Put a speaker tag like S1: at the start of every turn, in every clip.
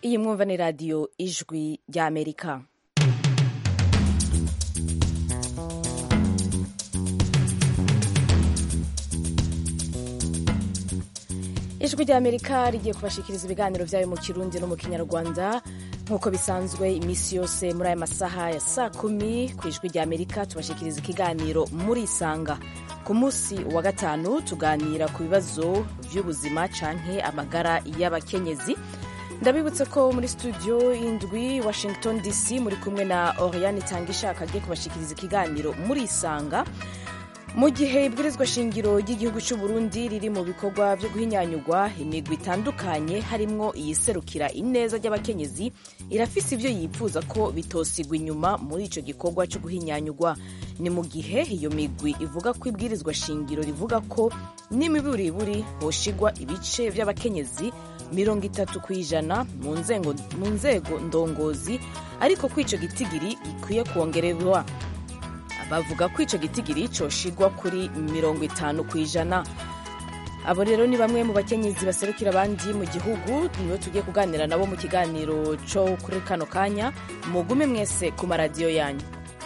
S1: iyi mwumva ni radiyo ijwi ry'amerika ijwi ry'amerika rigiye kubashikiriza ibiganiro byayo mu kirundi no mu kinyarwanda nk'uko bisanzwe iminsi yose muri aya masaha ya saa kumi ku ijwi ry'amerika tubashikiriza ikiganiro muri isanga ku munsi wa gatanu tuganira ku bibazo by'ubuzima canke amagara y'abakenyezi ndabibutse ko muri studio indwi washington dc muri kumwe na oriane itangishaka agiye kubashikiriza ikiganiro muri isanga mu gihe ibwirizwa shingiro ry'igihugu cy'u Burundi riri mu bikorwa byo guhinyanyurwa imigwi itandukanye harimwo iyiserukira ineza ry'abakenyezi irafise ibyo yifuza ko bitosigwa inyuma muri ico gikorwa cyo guhinyanyurwa ni mu gihe iyo migwi ivuga ko ibwirizwa shingiro rivuga ko n'imiburiburi hoshigwa ibice by'abakenyezi mirongo itatu ku ijana mu nzego ndongozi ariko ko ico gitigiri gikwiye kwongererwa bavuga ko ico gitigiri coshigwa kuri mirongo itanu ku ijana abo rero ni bamwe mu bakenyezi baserukira abandi mu gihugu nibo tugiye kuganira nabo mu kiganiro co kuri kano kanya mugume mwese ku maradiyo yanyu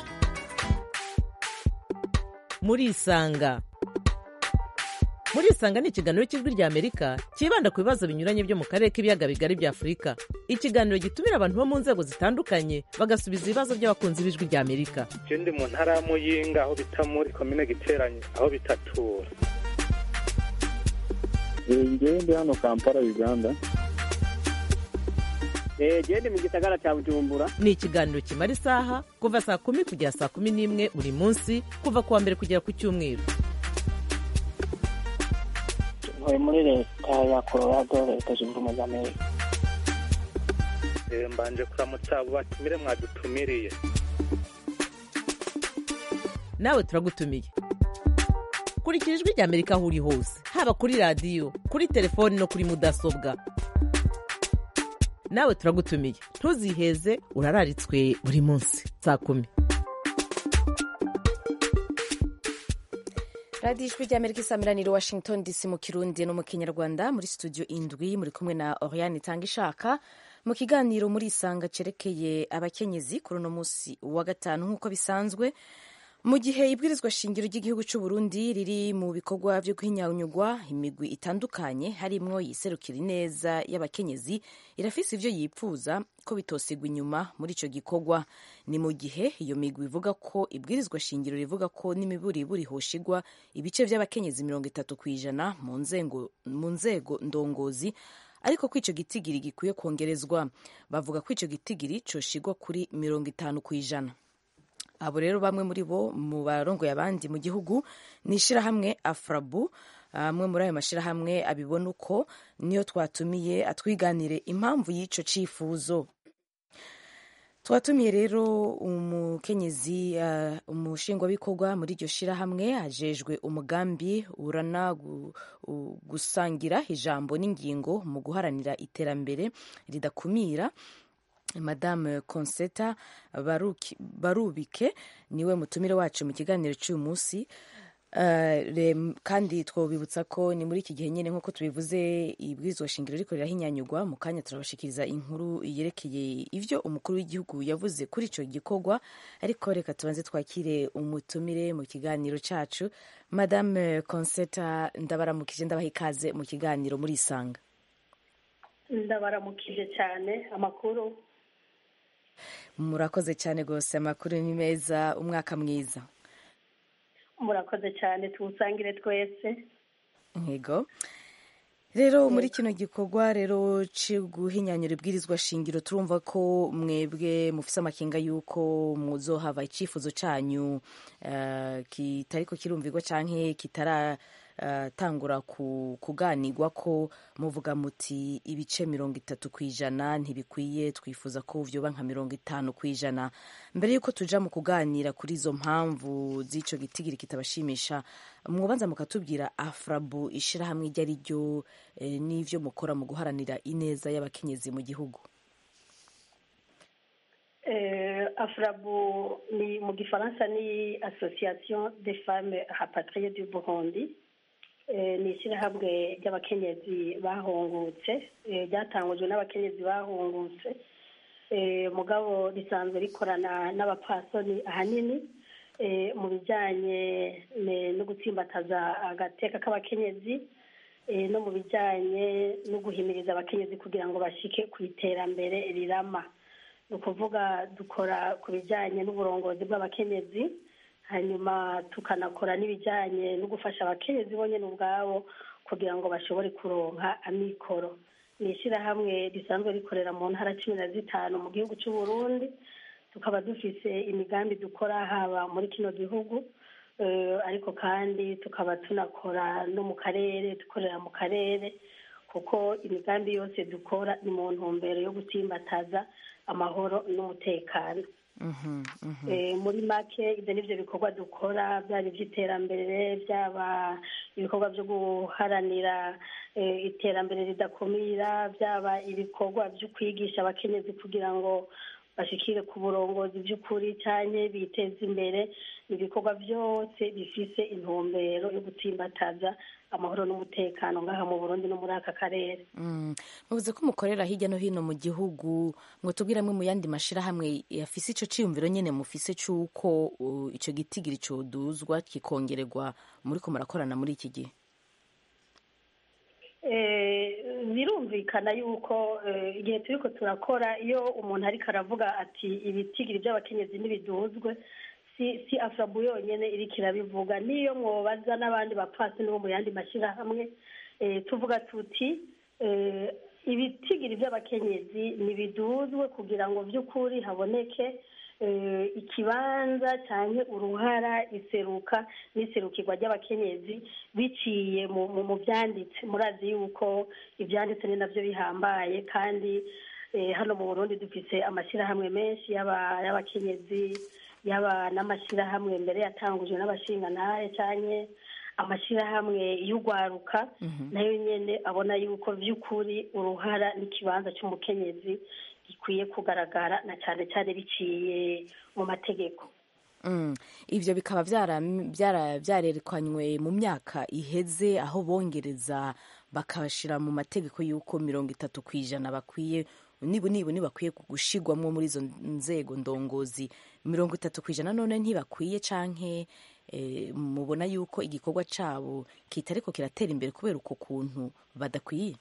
S2: murisanga murisanga ni ikiganiro cy'ijwi rya amerika cyibanda ku bibazo binyuranye byo mu karere k'ibiyaga bigari bya afurika ikiganiro gitumira abantu bo mu nzego zitandukanye bagasubiza ibibazo by'abakunzi b'ijwi rya amerika
S3: je ndi mu ntara ya muyinga aho bita muri komine giteranye aho bitatura
S4: ngewe ndi hano kampala uganda
S5: gende mu gisagara cya bujumbura
S2: ni ikiganiro kimara isaha kuva saa kumi kugera saa kumi n'imwe buri munsi kuva ku wa mbere kugera ku cyumweru
S6: ntuye muri leta ya colorado leta zunze ubumwe za amerika
S3: mbanje kuramutsa abo batumire mwadutumiriye
S2: nawe turagutumiye kurikira ijwi rya amerika aho uri hose haba kuri radiyo kuri telefoni no kuri mudasobwa nawe turagutumiye ntuziheze urararitswe buri munsi saa kumi
S1: radiyo ijwi ry'amerika isamiraniye washington dc mu kirundi no mu kinyarwanda muri studio indwi muri kumwe na oriane itanga ishaka mu kiganiro muri isanga cerekeye abakenyezi kuri uno munsi wa gatanu nk'uko bisanzwe mu gihe ibwirizwa shingiro ry'igihugu cy'u Burundi riri mu bikorwa byo guhinyanyurwa imigwi itandukanye harimwo yiserukira ineza y'abakenyezi irafise ivyo yipfuza ko bitosigwa inyuma muri ico gikorwa ni mu gihe iyo migwi ivuga ko ibwirizwa shingiro rivuga ko n'imiburiburi hoshigwa ibice vy'abakenyezi mirongo itatu kw'ijana mu nzego ndongozi ariko ko ico gitigiri gikwiye kongerezwa bavuga ko ico gitigiri coshigwa kuri mirongo itanu kw'ijana abo rero bamwe muri bo mu barongoye abandi mu gihugu ni ishyirahamwe afrabu amwe muri ayo mashyirahamwe abibona uko niyo twatumiye atwiganire impamvu y'icyo cyifuzo twatumiye rero umukenyezi uh, umushingwabikorwa muri iryo shyirahamwe ajejwe umugambi urana gusangira ijambo n'ingingo mu guharanira iterambere ridakumira madame conseta barubike niwe mutumire wacu mu kiganiro cy'uyu munsi kandi twabibutsa ko ni muri iki gihe nyine nk'uko tubivuze ibwirizwa shingiro riko rirahinyanyurwa mu kanya turabashikiriza inkuru yerekeye ibyo umukuru w'igihugu yavuze kuri icyo gikorwa ariko reka tubanze twakire umutumire mu kiganiro cyacu madame conseta ndabaramukije ndabaha ikaze mu kiganiro muri isanga
S7: ndabaramukije cyane amakuru
S1: murakoze cyane rwose amakuru ni meza umwaka mwiza
S7: murakoze cyane tuwusangire twese
S1: yego rero muri kino gikorwa rero cyo guhinyanyura ibwirizwa shingiro turumva ko mwebwe mufise amakenga y'uko muzohava icyifuzo cyanyu kitari ko kirumvirwa cyangwa kitara tangura kuganirwa ko muvuga muti ibice mirongo itatu ku ijana ntibikwiye twifuza ko vyoba nka mirongo itanu ku ijana mbere y'uko tuja mu kuganira kuri izo mpamvu z'ico gitigiri kitabashimisha mwobanza mukatubwira afrabu ishirahamwe iryo ari ryo n'ivyo mukora mu guharanira ineza y'abakenyezi mu gihugu
S7: afrabu ni mu gifaransa ni association des femmes rapatriées du burundi ni ishyirahamwe ry'abakenyezi bahungutse ryatangujwe n'abakenyezi bahungutse mugabo risanzwe rikorana n'abapfasoni ahanini mu bijyanye no gutsimbataza agateka k'abakenyezi no mu bijyanye no guhimiriza abakenyezi kugira ngo bashike ku iterambere rirama ni ukuvuga dukora ku bijyanye n'uburongozi bw'abakenyezi hanyuma tukanakora n'ibijyanye no gufasha abakenyezi bonyine ubwabo kugira ngo bashobore kuronka amikoro ni ishyirahamwe risanzwe rikorera mu ntara cumi na zitanu mu gihugu cy'u Burundi tukaba dufise imigambi dukora haba muri kino gihugu ariko kandi tukaba tunakora no mu karere dukorera mu karere kuko imigambi yose dukora ni mu ntumbero yo gutsimbataza amahoro n'umutekano muri make ibyo ni byo bikorwa dukora byaba iby'iterambere byaba ibikorwa byo guharanira iterambere ridakumira byaba ibikorwa byo kwigisha abakenyezi kugira ngo bashikire ku burongozi by'ukuri cyane biteza imbere ibikorwa byose bifise intumbero yo gutsimbataza amahoro n'umutekano ngaha mu burundi no muri aka karere
S1: muvuze ko mukorera hirya no hino mu gihugu ngo tubwire amwe mu yandi mashyirahamwe yafise icyo cyiyumviro nyine mufise cy'uko icyo gitigiri cyoduzwa kikongererwa muri ko murakorana muri iki gihe
S7: birumvikana yuko igihe turi ko turakora iyo umuntu ariko aravuga ati ibitigiri by'abakenyezi ntibiduzwe si afurabu yonyine iriko irabivuga n'iyo mwobaza n'abandi bapfasi bo mu yandi mashyirahamwe tuvuga tuti ibitigiri by'abakenyezi ntibiduzwe kugira ngo by'ukuri haboneke ikibanza cyangwa uruhara iseruka n'iserukirwa ry'abakenyezi biciye mu byanditse murazi yuko ibyanditse ni nabyo bihambaye kandi hano mu burundi dufite amashyirahamwe menshi y'abakenyezi yaba n'amashyirahamwe mbere yatangujwe n'abashingantahe cyane amashyirahamwe y'urwaruka nayo nyine abona yuko by'ukuri uruhara n'ikibanza cy'umukenyezi gikwiye kugaragara na cyane cyane biciye mu mategeko
S1: ibyo bikaba byarerekanywe mu myaka iheze aho bongereza bakabashyira mu mategeko y'uko mirongo itatu ku ijana bakwiye niba niba ntibakwiye gushyirwamo muri izo nzego ndongozi mirongo itatu ku ijana none ntibakwiye canke mubona yuko igikorwa cyabo kitariko kiratera imbere kubera uko kuntu badakwiye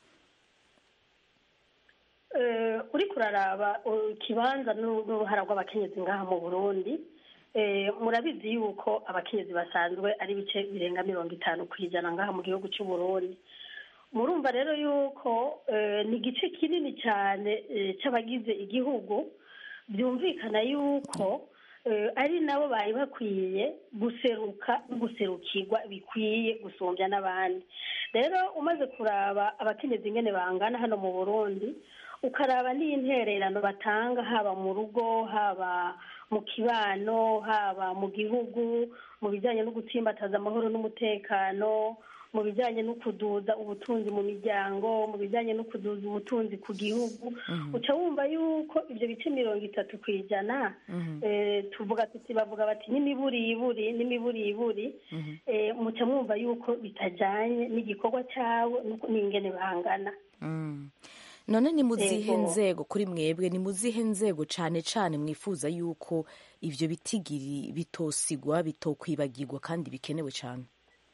S7: uri kuraraba ikibanza n'uruhara rw'abakenyezi ngaha mu burundi murabizi yuko abakenyezi basanzwe ari ibice birenga mirongo itanu ku ijana ngaha mu gihugu cy'u Burundi murumva rero yuko ni igice kinini cyane cy'abagize igihugu byumvikana yuko ari nabo bari bakwiye guseruka no guserukirwa bikwiye gusumbya n'abandi rero umaze kuraba abakenyezi ingene bangana hano mu burundi ukaraba n'intererano batanga haba mu rugo haba mu kibano haba mu gihugu mu bijyanye no gutsimbataza amahoro n'umutekano mu bijyanye no kuduza ubutunzi mu miryango mu bijyanye no kuduza ubutunzi ku gihugu uca wumva yuko ibyo bice mirongo itatu ku ijana tuvuga tuti bavuga bati n'imiburiburi n'imiburiburi muca mwumva yuko bitajyanye n'igikorwa cyabo n'ingene bangana
S1: none ni mu zihe nzego kuri mwebwe ni mu zihe nzego cyane cyane mwifuza yuko ibyo bitigiri bitosigwa bitokwibagirwa kandi bikenewe cyane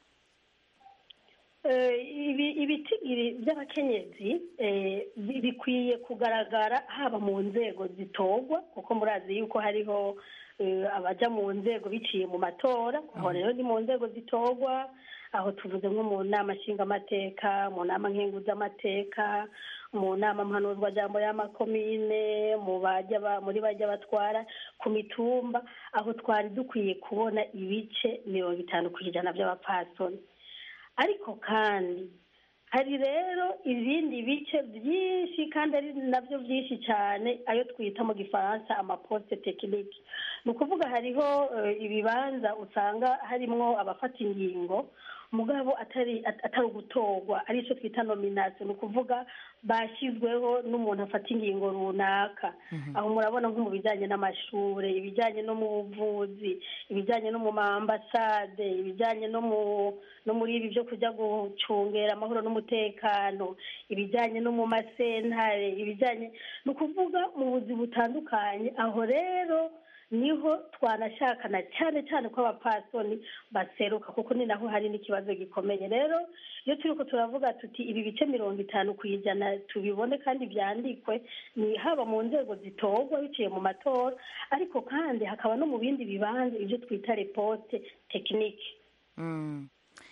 S7: ibitigiri by'abakenyezi bikwiye kugaragara haba mu nzego zitorwa kuko murazi yuko hariho abajya mu nzego biciye mu matora aho rero ni mu nzego zitorwa aho tuvuze nko mu nama nshingamateka mu nama nkenguzamateka mu nama mpanuzwajambo y'amakomine muri bajya batwara ku mitumba aho twari dukwiye kubona ibice mirongo itanu ku ijana by'abapfasoni ariko kandi hari rero ibindi bice byinshi kandi ari nabyo byinshi cyane ayo twita mu gifaransa amaposite tekinike ni ukuvuga hariho ibibanza usanga harimo abafata ingingo mugabo atari at- atari ugutorwa ari cyo twita nomination ni ukuvuga bashyizweho n'umuntu afata ingingo runaka aho murabona nko mu bijyanye n'amashuri ibijyanye no mu buvuzi ibijyanye no mu maambasade ibijyanye no mu no muri ibi byo kujya gucungera amahoro n'umutekano ibijyanye no mu masentare ibijyanye ni ukuvuga mu buzi butandukanye aho rero niho twanashakana cyane cyane ko abapasoni baseruka kuko ni naho hari n'ikibazo gikomeye rero iyo turi ko turavuga tuti ibi bice mirongo itanu ku ijana tubibone kandi byandikwe ni haba mu nzego zitorwa biciye mu matora ariko kandi hakaba no mu bindi bibanza ibyo twita repote tekinike
S1: Mm.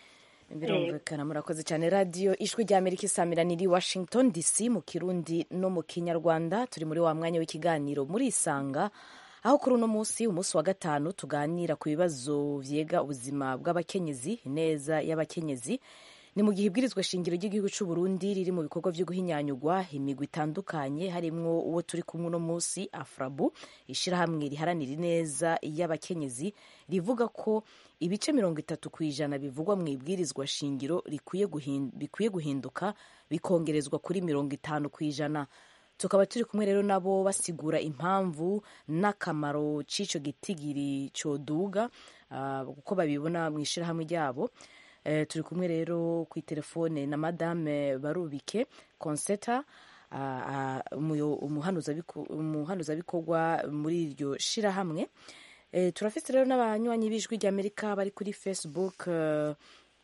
S1: birumvikana murakoze cyane radiyo ijwi rya amerika isamira niri washington dc mu kirundi no mu kinyarwanda turi muri wa mwanya w'ikiganiro muri isanga aho kuri uno munsi umunsi wa gatanu tuganira ku bibazo byega ubuzima bw'abakenyezi ineza y'abakenyezi ni mu gihe ibwirizwa shingiro ry'igihugu cy'u Burundi riri mu bikorwa byo guhinyanyurwa imigwi itandukanye harimwo uwo turi kumwe uno munsi afrabu ishyirahamwe riharanira ineza y'abakenyezi rivuga ko ibice mirongo itatu ku ijana bivugwa mu ibwirizwa shingiro rikwiye guhin- bikwiye guhinduka bikongerezwa kuri mirongo itanu ku ijana tukaba turi kumwe rero nabo basigura impamvu n'akamaro c'icyo gitigiri coduga ah, uko babibona mu ishyirahamwe ryabo Eh, turi kumwe rero ku telefone na madame barubike conseta ah, ah, umuyo- umuhanuzabiko- umuhanuzabikorwa muri iryo shirahamwe Eh, turafite rero n'abanywanyi b'ijwi ry'amerika bari kuri facebook eh,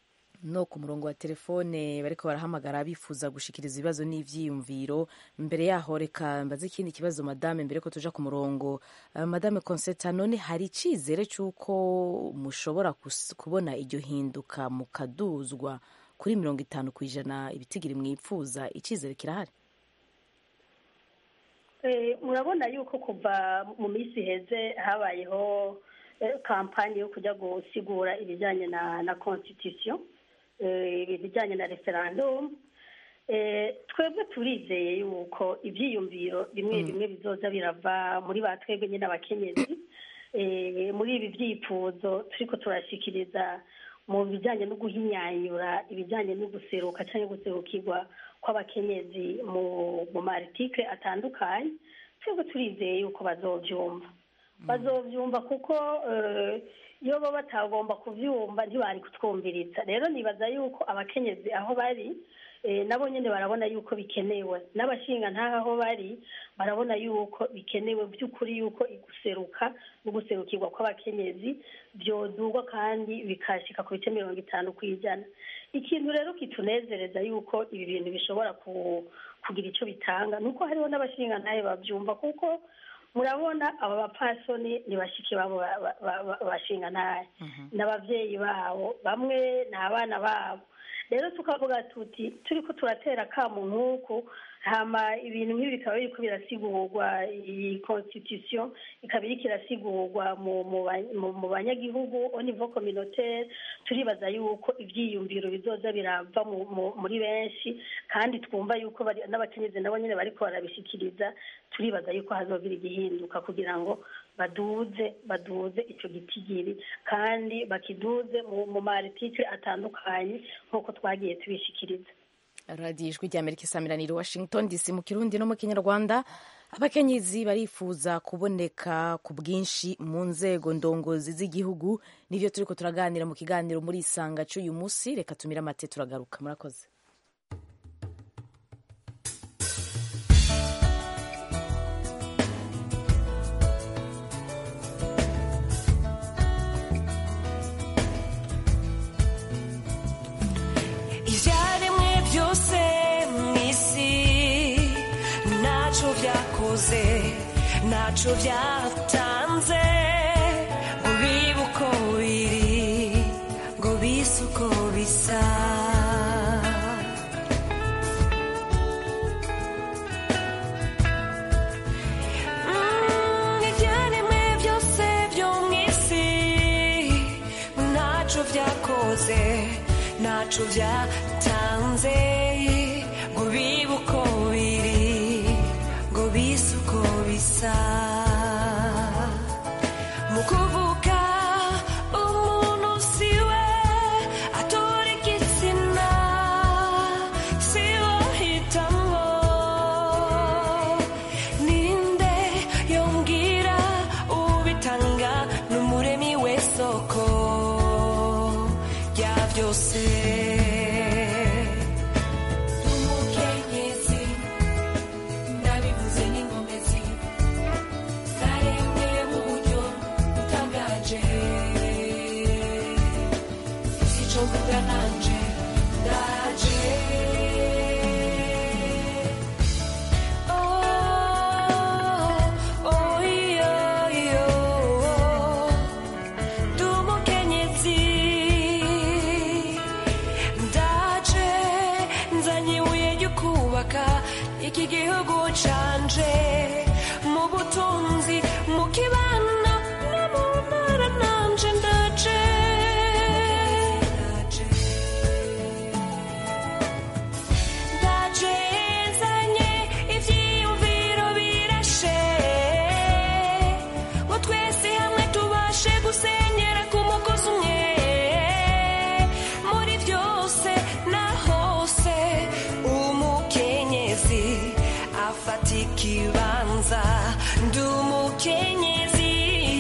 S1: no ku murongo wa telefone bariko barahamagara bifuza gushikiriza ibibazo n'ivyiyumviro mbere yaho reka mbaze ikindi kibazo madame mbere ko tuja ku murongo uh, madame conseta none hari icizere c'uko mushobora kus- kubona iryo hinduka mukaduzwa kuri mirongo itanu ku ijana ibitigiri mwipfuza icizere kirahari
S7: Eh, murabona yuko kuva mu minsi iheze habayeho eh, kampani yo kujya gusigura ibijyanye na na constitution eh, ibijyanye na referendum Eh, twebwe turizeye yuko ibyiyumviro bimwe bimwe bizoza birava muri ba twebwe nyine abakenyezi Eh, muri ibi byifuzo turiko turashikiriza mu bijyanye no guhinyanyura ibijyanye no guseruka cyangwa guserukirwa kw'abakenyezi mu mu maritike atandukanye twebwe turizeye yuko bazobyumva bazobyumva kuko eh, iyo bo batagomba kubyumva ntibari kutwumviriza rero nibaza yuko abakenyezi aho bari eh, nabo nyine barabona yuko bikenewe n'abashinga ntaho aho bari barabona yuko bikenewe by'ukuri yuko iguseruka no guserukirwa kw'abakenyezi byodurwa kandi bikashika ku bice mirongo itanu ku ijana ikintu rero kitunezereza yuko ibi bintu bishobora ku- kugira icyo bitanga ni uko hariho n'abashinga ntayo babyumva kuko murabona aba bapfasoni ni bashiki babo ba- ba- ba- ba- bashinga ntayo n'ababyeyi babo bamwe ni abana babo rero tukavuga tuti turi ko turatera akamu nk'uku hama ibintu nk'ibi bikaba biriko birasigurwa iyi constitution ikaba iriko irasigurwa mu mu ba- mu- mu banyagihugu au niveau communautaire turibaza yuko ivyiyumviro bizoza birava mu- mu- muri benshi kandi twumva yuko bari- n'abakenyezi nabo nyene bariko barabishikiriza turibaza yuko hazogira igihinduka kugira ngo baduze baduze ico gitigiri kandi bakiduze mu mu maritike atandukanye nk'uko twagiye tubishikiriza
S1: radiyo ijwi rya amerika isamiraniro washington dc mu kirundi no mu kinyarwanda abakenyezi barifuza kuboneka ku bwinshi mu nzego ndongozi z'igihugu nibyo turiko turaganira mu kiganiro muri isanga cy'uyu munsi reka tumire amate turagaruka murakoze
S8: ibyaremwe byose mu isi ntacyo byakoze ntacyo byatanze ngo bibe uko biri ngo bise uko bisa Mm, ibyaremwe byose byo mu isi ntacyo byakoze ntacyo byatanze ngo bibe uko biri ngo bise uko bisa mu kuvuga umuntu siwe atora kubaka iki gihugu canje mu butunzi mu kibano no mu ntara nanje ndaje ndaje nzanye ivyiyumviro birashe ngo twese hamwe tubashe gusenyera ku mugozi umwe muri byose na hose umukenyezi afata ikibanza ndi umukenyezi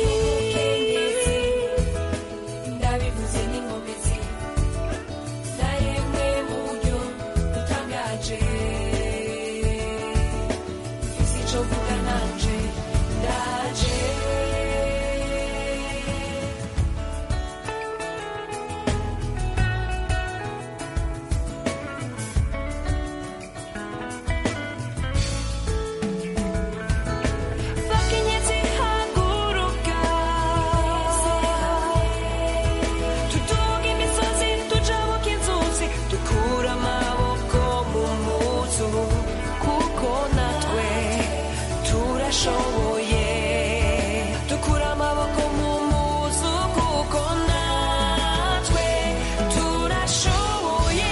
S8: ndabivuze n'inkomezi naremwe mu buryo butangaje mfise ico mvuga nanje ndaje bakenyezi haguruka tuduga imisozi tujabuka inzuzi dukura amaboko mu muzu kuko natwe turashoboye dukura amaboko mu muzu kuko natwe turashoboye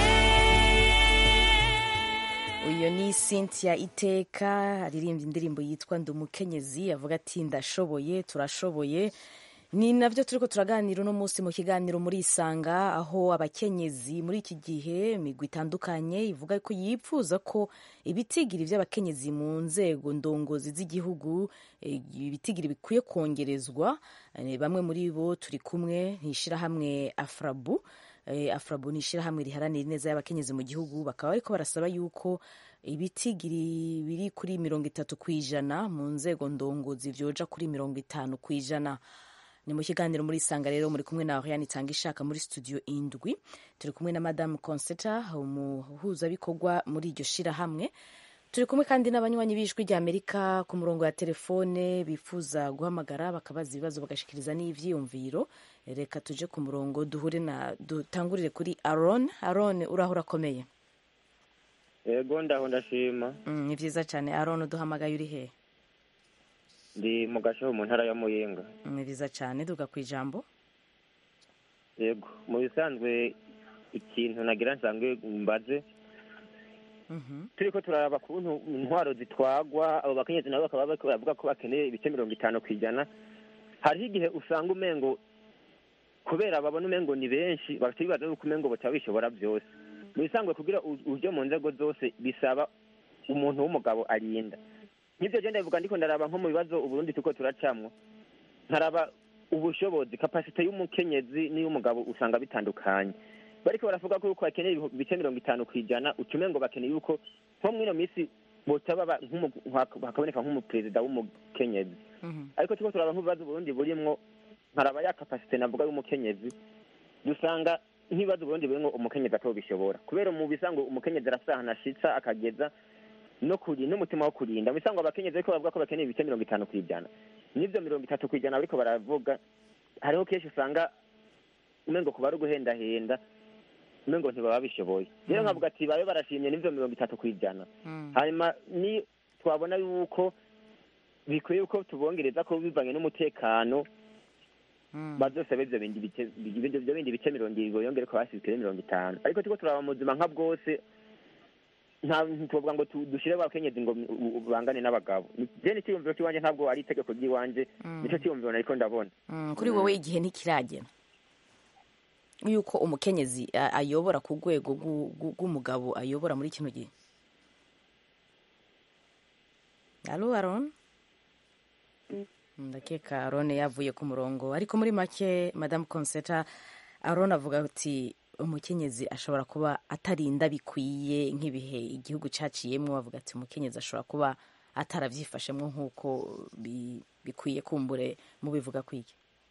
S1: uyu ni cynthia iteka aririmba indirimbo yitwa ndi umukenyezi avuga ati ndashoboye turashoboye ni nabyo turi ko turaganira uno munsi mu kiganiro muri isanga aho abakenyezi muri iki gihe imigwi itandukanye ivuga ko yipfuza ko ibitigiri by'abakenyezi mu nzego ndongozi z'igihugu eh, ibitigiri bikwiye kongerezwa Eh, bamwe muri bo turi kumwe n'ishyirahamwe afrabu Eh, afrabu ni ishyirahamwe riharanira ineza y'abakenyezi mu gihugu bakaba bariko barasaba yuko ibitigiri biri kuri mirongo itatu ku ijana mu nzego ndongozi vyoja kuri mirongo itanu ku ijana ni mu kiganiro muri isanga rero muri kumwe na Oriane itanga ishaka muri studio indwi turi kumwe na madame Conseta umuhuzabikorwa muri iryo shirahamwe turi kumwe kandi n'abanywanyi b'ijwi rya amerika ku murongo wa telefone bifuza guhamagara bakabaza ibibazo bagashikiriza n'ivyiyumviro reka tuje ku murongo duhure na dutangurire kuri aron aron uraho urakomeye
S9: yego ndaho ndashima
S1: Mm, ni vyiza cyane aron uduhamagaye uri he
S9: ndi mu gashaho mu ntara ya muyinga
S1: Mm, ni vyiza cyane duga ku ijambo
S9: yego mu bisanzwe ikintu nagira nsanzwe mbaze
S1: Mhm.
S9: turiko turaraba kuntu intwaro zitwagwa abo bakenyezi nabo bakaba bariko baravuga ko bakeneye ibice mirongo itanu ku ijana hariho igihe usanga umengo kubera babona umengo ni benshi bafite ibibazo yuko umengo bataba bishobora byose mu bisanzwe kugira u- uje mu nzego zose bisaba umuntu w'umugabo arinda nk'ibyo je ndabivuga ndiko ndaraba nko mu bibazo uburundi turiko turacamwo nkaraba ubushobozi kapasite y'umukenyezi n'iy'umugabo usanga bitandukanye bariko baravuga ko yuko bakeneye ibihu- ibice mirongo itanu ku ijana ucume ngo bakeneye yuko nko mwino minsi botaba ba- nk'umu- hak- hakaboneka nk'umuperezida w'umukenyezi
S1: Mhm.
S9: ariko turiko turaba nk'ibibazo uburundi burimwo nkaraba ya kapasite navuga y'umukenyezi dusanga nk'ibibazo uburundi burimwo umukenyezi atobishobora kubera mu bisango umukenyezi arafise ahantu ashitsa akageza no kuri n'umutima wo kurinda mu bisango abakenyezi ariko bavuga ko bakeneye ibice mirongo itanu ku ijana n'ivyo mirongo itatu ku ijana bariko baravuga hariho kenshi usanga umengo kuba ari uguhendahenda umengo ntibaba bishoboye rero nkavuga ati babe barashimye n'ivyo mirongo itatu ku ijana
S1: Mm.
S9: hanyuma ni twabona yuko bikwiye yuko tubongereza ko bivanye n'umutekano
S1: Mm.
S9: bazosabe ivyo bindi bice ibyo byo bindi bice mirongo ibiri yongere ko hasizwe mirongo itanu ariko turiko turaba mu buzima nka bwose nta ntitwovuga ngo tu- dushire abakenyezi ngo u- u- bangane n'abagabo Ni- je n'iciyumviro c'iwanje ntabwo ari itegeko ry'iwanje
S1: Mm.
S9: nico ciyumviro nariko ndabona
S1: Mm, kuri wowe igihe ntikiragera yuko umukenyezi a- ayobora ku rwego rw'u- rw'u- rw'umugabo ayobora muri kino gihe alo aron ndakeka aron yavuye ku murongo ariko muri make madamu conseta aron avuga ati umukenyezi ashobora kuba atarinda bikwiye nk'ibihe igihugu caciyemwo avuga ati umukenyezi ashobora kuba ataravyifashemwo nk'uko bi- bikwiye kumbure mubivuga kwiki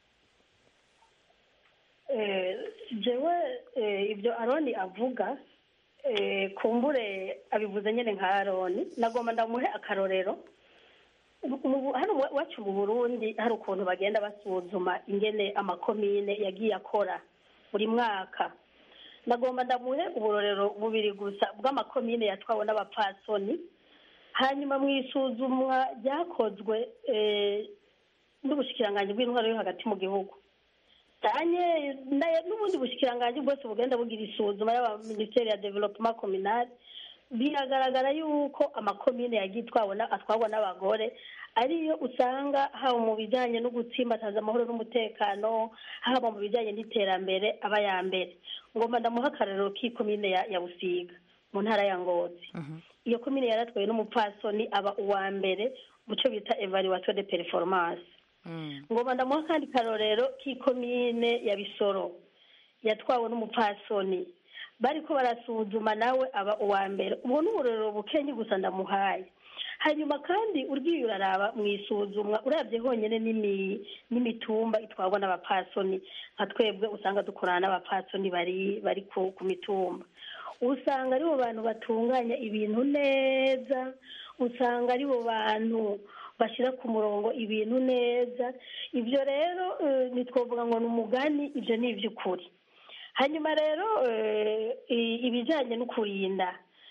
S7: Eh, jewe eh, ibyo aroni avuga eh, kumbure abivuze nyine nka aroni nagomba ndamuhe akarorero Mu- mu- hano mu- iwacu mu burundi hari ukuntu bagenda basuzuma ingene amakomine yagiye akora buri mwaka ndagomba ndamuhe uburorero bubiri gusa bw'amakomine yatwawe n'abapfasoni hanyuma mu isuzumwa ryakozwe eh, n'ubushikiranganji bw'intwaro yo hagati mu gihugu cyane n'ubundi bushikiranganji bwose bugenda bugira isuzuma y'aba minisiteri ya development communal biragaragara yuko amakomine yagiye itwawe na- atwarwa n'abagore ariyo usanga haba mu bijyanye no gutsimbataza amahoro n'umutekano haba mu bijyanye n'iterambere aba ya mbere ngomba ndamuha akarorero k'ikomine ya ya busiga mu ntara ya ngozi iyo komine yaratwawe n'umupfasoni aba uwa mbere mu cyo bita evaluation de performance ngomba ndamuha akandi karorero k'ikomine ya bisoro yatwawe n'umupfasoni bariko barasuzuma nawe aba uwa mbere ubwo ni uburorero bukenye gusa ndamuhaye hanyuma kandi urwiye uraraba mu isuzumwa urabye honyine n'imi- n'imitumba itwarwa n'abapfasoni nka twebwe usanga dukorana n'abapfasoni bari bari ku ku mitumba usanga aribo bantu batunganya ibintu neza usanga aribo bantu bashyira ku murongo ibintu neza ibyo rero eh, ntitwavuga ngo ni umugani ibyo ni iby'ukuri hanyuma rero eh, i- ibijyanye no kurinda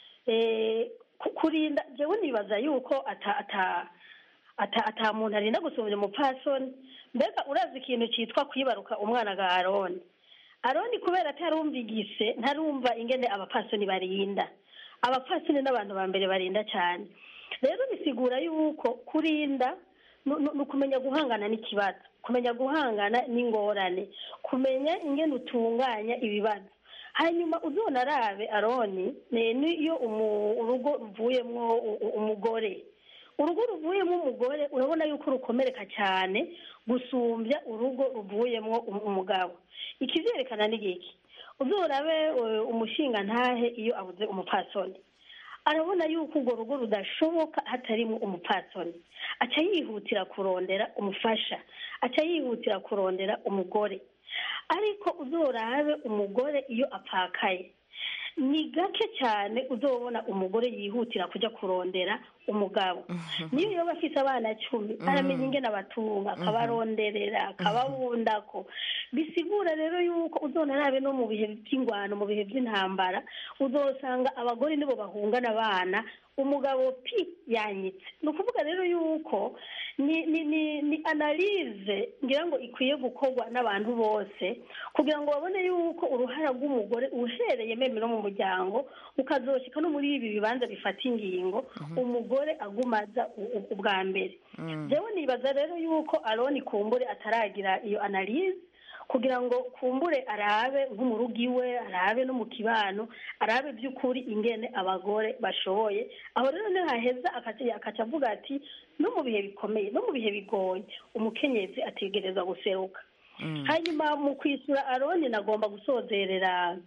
S7: eh, ku- kurinda jewe nibaza yuko ata ata ata ata muntu arinda gusumbya umupfasoni mbega urazi ikintu cyitwa kwibaruka umwana ga aroni aroni kubera atarumvigise ntarumva ingene abapfasoni barinda abapfasoni n'abantu ba mbere barinda cyane rero bisigura yuko kurinda nu- nu- ni ukumenya guhangana n'ikibazo kumenya guhangana n'ingorane kumenya ingene utunganya ibibazo hanyuma uzona arabe aroni ni- niyo umu- urugo ruvuyemwo u- u- umugore urugo ruvuyemo umugore urabona yuko rukomereka cyane gusumbya urugo ruvuyemo um- umugabo ikivyerekana ni giki uzorabe eh, umushinga ntahe iyo abuze umupfasoni arabona yuko urwo rugo rudashoboka hatarimo umupfasoni aca yihutira kurondera umufasha aca yihutira kurondera umugore ariko uzorabe umugore iyo apfakaye ni gake cyane uzobona umugore yihutira kujya kurondera umugabo niyo yoba afite abana cumi aramenya ingene abatunga akabaronderera akababundako bisigura rero yuko uzonarabe no mu bihe by'ingwano mu bihe by'intambara uzosanga abagore nibo bahungana abana umugabo pi yanyitse ni ukuvuga rero yuko ni ni ni ni analize ngira ngo ikwiye gukorwa n'abantu bose kugira ngo babone yuko uruhara rw'umugore uhereye meme no mu muryango ukazoshika no muri ibi bibanza bifata ingingo umugore agumaza u- u- ubwa mbere jewe nibaza rero yuko aroni kumbure ataragira iyo analize kugira ngo kumbure arabe nko mu rugo iwe arabe no mu kibano arabe by'ukuri ingene abagore bashoboye aho rero ntihaheza akaca akaca avuga ati no mu bihe bikomeye no mu bihe bigoye umukenyezi ategereza guseruka hanyuma mu kwishyura aroni nagomba gusozerera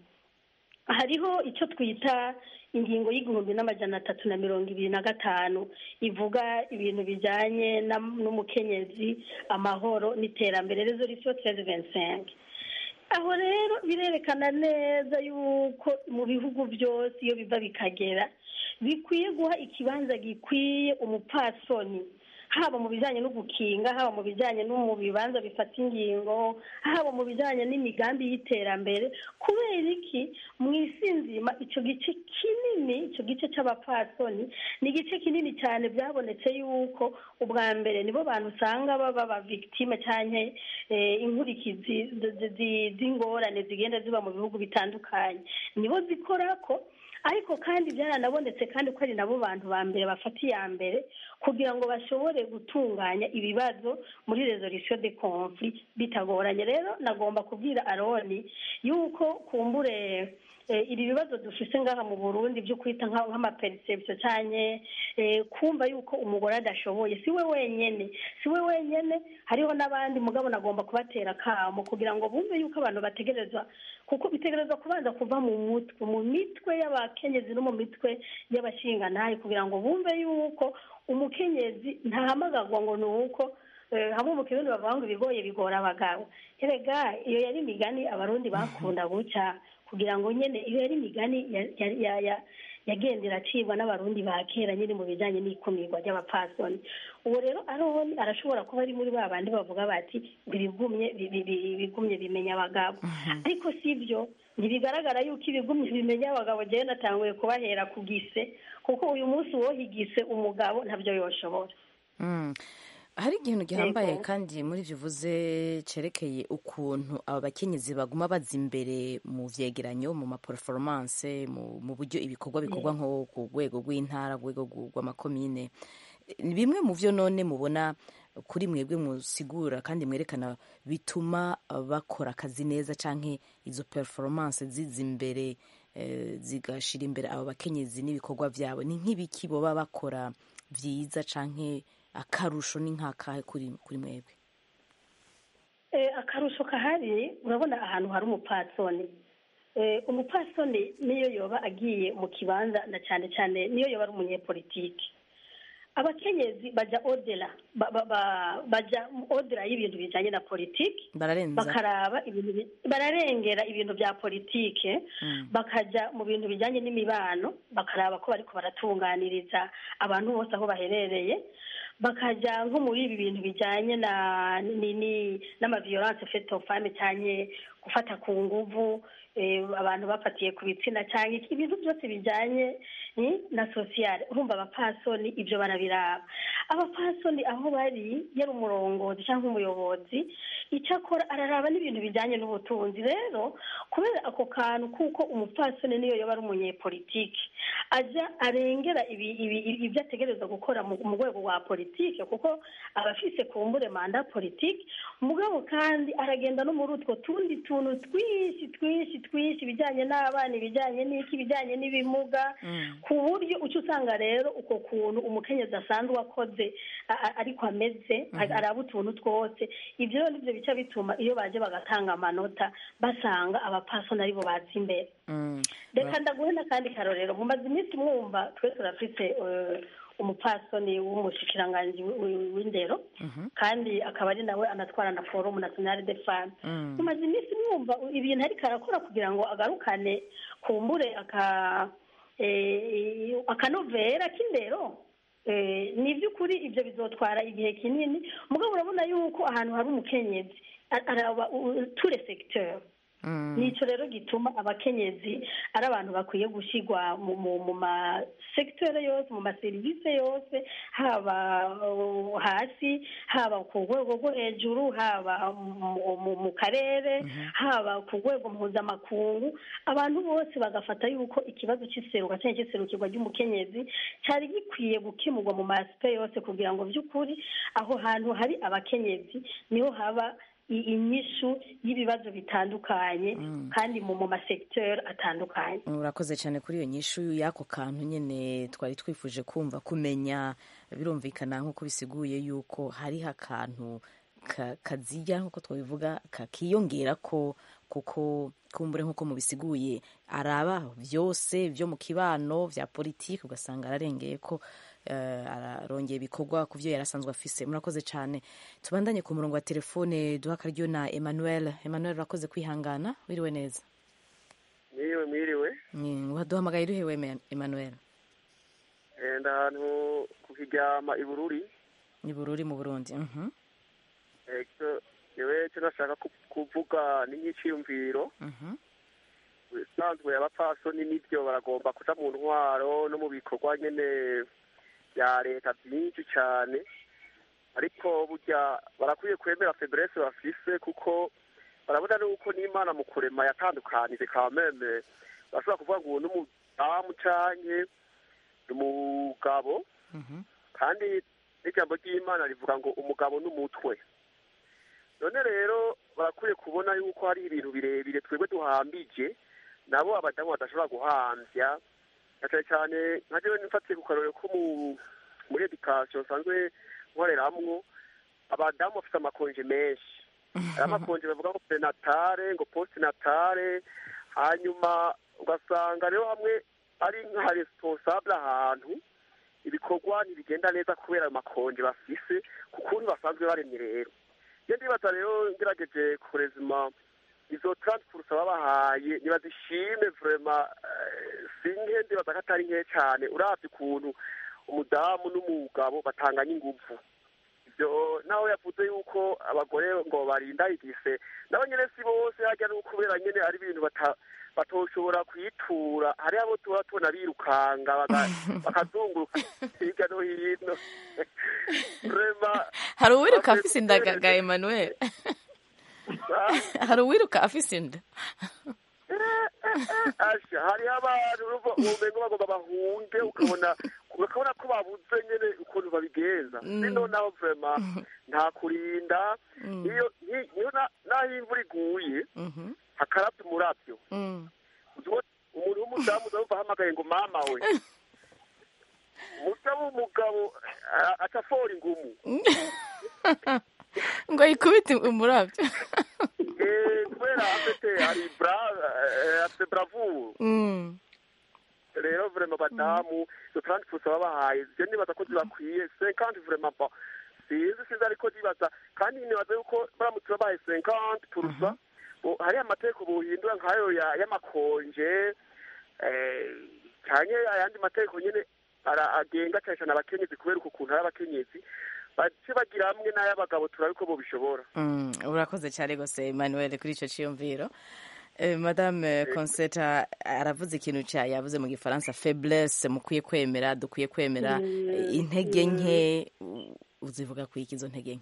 S7: hariho icyo twita ingingo y'igihumbi n'amajana atatu na mirongo ibiri na gatanu ivuga ibintu bijyanye na- n'umukenyezi amahoro n'iterambere resolution treize vingt cinq aho rero birerekana neza yuko mu bihugu byose iyo biva bikagera bikwiye guha ikibanza gikwiye umupfasoni haba mu bijyanye no gukinga haba mu bijyanye no mu bibanza bifata ingingo haba mu bijyanye n'imigambi y'iterambere kubera iki mu isi nzima icyo gice kinini icyo gice cy'abapfasoni ni igice kinini cyane byabonetse yuko ubwa mbere nibo bantu usanga baba ba victime cyangwa inkurikizi zi- zi- zi- z'ingorane zigenda ziba mu bihugu bitandukanye nibo zikora ko ariko kandi byaranabonetse kandi ko ari nabo bantu ba mbere bafata iya mbere kugira ngo bashobore gutunganya ibibazo muri resolution de conflit bitagoranye rero nagomba kubwira aroni yuko kumbure eh, ibi bibazo dufise ngaha mu burundi byo kwita nka- nk'amaperception cyane kumva yuko umugore adashoboye si we wenyene si we wenyene hariho n'abandi mugabo nagomba kubatera akamo kugira ngo bumve yuko abantu bategerezwa kuko bitegerezwa kubanza kuva mu mutwe mu mitwe y'abakenyezi no mu mitwe y'abashingantahe kugira ngo bumve yuko umukenyezi ntahamagarwa ngo ni uko eh, hamwe mu kirundi bavuga ngo ibigoye bigora abagabo erega iyo yari imigani abarundi bakunda guca kugira ngo nyene iyo yari imigani ya- ya- ya- ya- yagendera acibwa n'abarundi ba kera nyine mu bijyanye n'ikumirwa ry'abapfasoni ubu rero aroni arashobora kuba ari muri ba bandi bavuga bati ngo ibigumye bi- bi- bi- bigumye bimenya abagabo ariko si byo ntibigaragara yuko ibigumye bimenya abagabo njyewe natanguye kubahera ku gise kuko uyu munsi wohigise umugabo ntabyo yoshobora
S1: Mm. hari ikintu gihambaye
S7: Yego.
S1: kandi muri ibyo uvuze cerekeye ukuntu aba bakenyezi baguma baza imbere mu vyegeranyo mu maperformance mu, mu buryo ibikorwa bikorwa nko ku rwego rw'intara ku rwego rw- rw'amakomine ni bimwe mu vyo none mubona kuri mwebwe musigura kandi mwerekana bituma bakora akazi neza canke izo performance ziza imbere eh, zigashira imbere abo bakenyezi n'ibikorwa vyabo ni nk'ibiki boba bakora vyiza canke akarusho ni nk'akahe kuri kuri mwebwe
S7: Eh, akarusho kahari urabona ahantu hari umupfasoni Eh, umupfasoni niyo yoba agiye mu kibanza na cyane cyane niyo yoba ari umunyepolitiki abakenyezi baja odera ba- ba- ba- baja odera y'ibintu bijanye na politiki
S1: bararenza
S7: bakaraba ibintu bi- bararengera ibintu bya politike bakaja mu bintu bijyanye n'imibano bakaraba ko bariko baratunganiriza abantu bose aho baherereye bakaja nko muri ibi bintu bijyanye na ni- ni- n'amaviolence faite aux femmes cyane gufata ku nguvu eh, abantu bafatiye ku bitsina cyangwa iki- ibintu byose bijyanye eh, na sosiyale urumva abapfasoni ibyo barabiraba abapfasoni aho bari yari umurongozi cyangwa umuyobozi icyo akora araraba n'ibintu bijyanye n'ubutunzi rero kubera ako kantu kuko umupfasoni niyo yaba ari umunyepolitiki ajya arengera ibi- ibi- ibi- ibyo ategereza gukora mu mu rwego rwa politiki kuko aba afise kumbure manda politiki mugabo kandi aragenda no muri utwo tundi tuntu twinshi twinshi twinshi ibijyanye n'abana ibijyanye n'iki ibijyanye n'ibimuga ku buryo uca usanga rero uko kuntu umukenyezi asanzwe akoze a- a- ariko ameze a- araba utuntu twose ibyo rero nibyo bica bituma iyo baje bagatanga amanota basanga abapasoni aribo baza imbere
S1: Mm.
S7: reka ndaguhe n'akandi karorero mumaze iminsi mwumva twe turafite eh, umupfasoni w'umushikiranganji w- w- w'indero kandi akaba ari nawe anatwara na forumu nationale de femme
S1: Mm.
S7: mumaze iminsi mwumva ibintu ariko arakora kugira ngo agarukane kumbure aka eh, akanovera k'indero Eh, ni iby'ukuri ibyo bizotwara igihe kinini mugabo urabona yuko ahantu hari umukenyezi a- araba ture secteur
S1: Mm.
S7: nicyo rero gituma abakenyezi ari abantu bakwiye gushyirwa mu mu mu masekiteri yose mu maserivisi yose haba uh, hasi haba ku rwego rwo hejuru haba mu- mu- mu karere haba ku rwego mpuzamakungu abantu bose bagafata yuko ikibazo cy'iseruka cyangwa cy'iserukirwa ry'umukenyezi cyari gikwiye gukemurwa mu masipe yose kugira ngo by'ukuri aho hantu hari abakenyezi niho haba i- inyishu y'ibibazo bitandukanye kandi mu mu masekiteri atandukanye
S1: urakoze cyane kuri iyo nyishu y'ako kantu nyine twari twifuje kumva kumenya birumvikana nk'uko bisiguye yuko hariho akantu ka- kazijya nk'uko twabivuga kakiyongera ko kuko kumbure nk'uko mubisiguye araba byose byo mu kibano bya politiki ugasanga ararengeye ko eh, ararongera ibikorwa ku byo yari asanzwe afise murakoze cyane tubandanye ku murongo wa telefone duha akaryo na emmanuel emmanuel urakoze kwihangana wiriwe neza
S10: mwiriwe mwiriwe
S1: Ni- waduhamagaye urihewe Ema- emmanuel
S10: Eh, ndi ahantu ku kiryama i bururi
S1: ni bururi mu burundi Mhm,
S10: Eh, icyo- yewe icyo nashaka ku- kuvuga ni nk'iciyumviro
S1: mhm.
S10: usanzwe abapfasoni n'ibyo baragomba kuja mu ntwaro no mu bikorwa nyene bya leta byinshi cyane ariko burya barakwiye kwemera febrese bafise kuko barabona nuko n'imana mu kurema yatandukanije kameme bashobora kuvuga ngo uwo n'umudamu canke umugabo kandi n'ijambo ry'imana rivuga ngo umugabo n'umutwe none rero barakwiye kubona yuko hari ibintu birebire twebwe duhambije nabo abadamu badashobora guhambya na cyane cyane nka jewe nifatiye ku karorero ko mu muri edikasiyo nsanzwe nkoreramwo abadamu bafite amakonje menshi hari amakonje bavuga ngo prenatale ngo postnatale hanyuma ugasanga rero hamwe ari nka responsable ahantu ibikorwa ntibigenda neza kubera ayo makonje bafise ku kuntu basanzwe baremye rero iyo ndibaza rero ngerageje kurezima izo transport babahaye ntibazishime vrema si nke ndibaza ko atari nke cyane uravye ukuntu umudamu n'umugabo batanganya inguvu yo naho yavuze yuko abagore ngo barinda igise nabo nyene si bose harya ni ukubera nyene ari ibintu bata batoshobora kwitura hariho abo tuba tubona birukanga baga- bakazunguruka hirya no hino Vraiment,
S1: hari uwiruka
S10: bakwiye
S1: afise inda ga
S10: gutereza-
S1: ga Emmanuel
S10: Ah,
S1: hari uwiruka afise inda
S10: asha hariho abantu urumva ubumengo bagomba bahunge ukabona ukabona ko babuze nyene ukuntu babigenza
S1: Mm.
S10: bino naho vrema nta kurinda
S1: Mm.
S10: iyo ni- niyo na- naho imvura iguye
S1: Mhm.
S10: hakarabya umurabyo
S1: Mm.
S10: Uzi- umuntu w'umudamu uzumva ahamagaye ngo mama we umusa w'umugabo a- acafora ingumu
S1: ngo yikubite umurabyo
S10: Eh, kubera afite ari bra eh, afite bravure
S1: Mm.
S10: rero vrema badamu izo trente pusa babahaye je nibaza ko zibakwiye cinquante vrema ba sinzi sinzi ariko nibaza kandi nibaza yuko baramutse babahaye cinquante purusa hariho amategeko buhindura nk'ayo ya- y'amakonje eh, canke ayandi mategeko nyene ara- agenga cane cane abakenyezi kubera uko kuntu ari abakenyezi bace bagira hamwe n'ay'abagabo turabe ko bobishobora
S1: Mm, urakoze cyane rwose Emmanuel kuri icyo cyiyumviro Eh, madame conseta aravuze ikintu cya yavuze mu gifaransa faiblesse mukwiye kwemera dukwiye kwemera
S7: Mm,
S1: eh, intege nke u- uzivuga ku iki izo ntege nke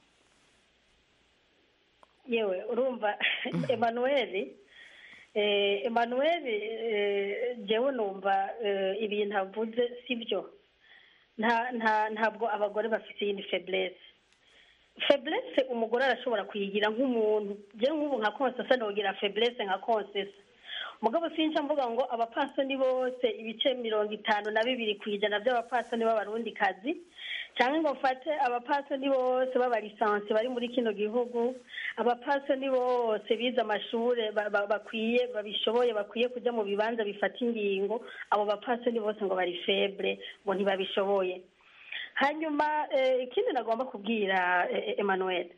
S7: yewe urumva emanuweli eh, emanuweli eh, jewe numva eh, ibintu avuze si byo nta nta ntabwo abagore bafite iyindi feblesse feblesse umugore arashobora kuyigira nk'umuntu jewe nk'ubu nka konsesa nogira feblesse nka konsesa mugabo sinca mvuga ngo abapasoni bose ibice mirongo itanu na bibiri ku ijana by'abapasoni b'abarundikazi cyangwa ngo mfate abapasoni bose b'abalisansi bari muri kino gihugu abapasoni bose bize amashuri ba- ba- bakwiye babishoboye bakwiye kujya mu bibanza bifata ingingo abo bapasoni bose ngo bari febre ngo ntibabishoboye hanyuma eh, ikindi nagomba kubwira eh, eh, emmanuel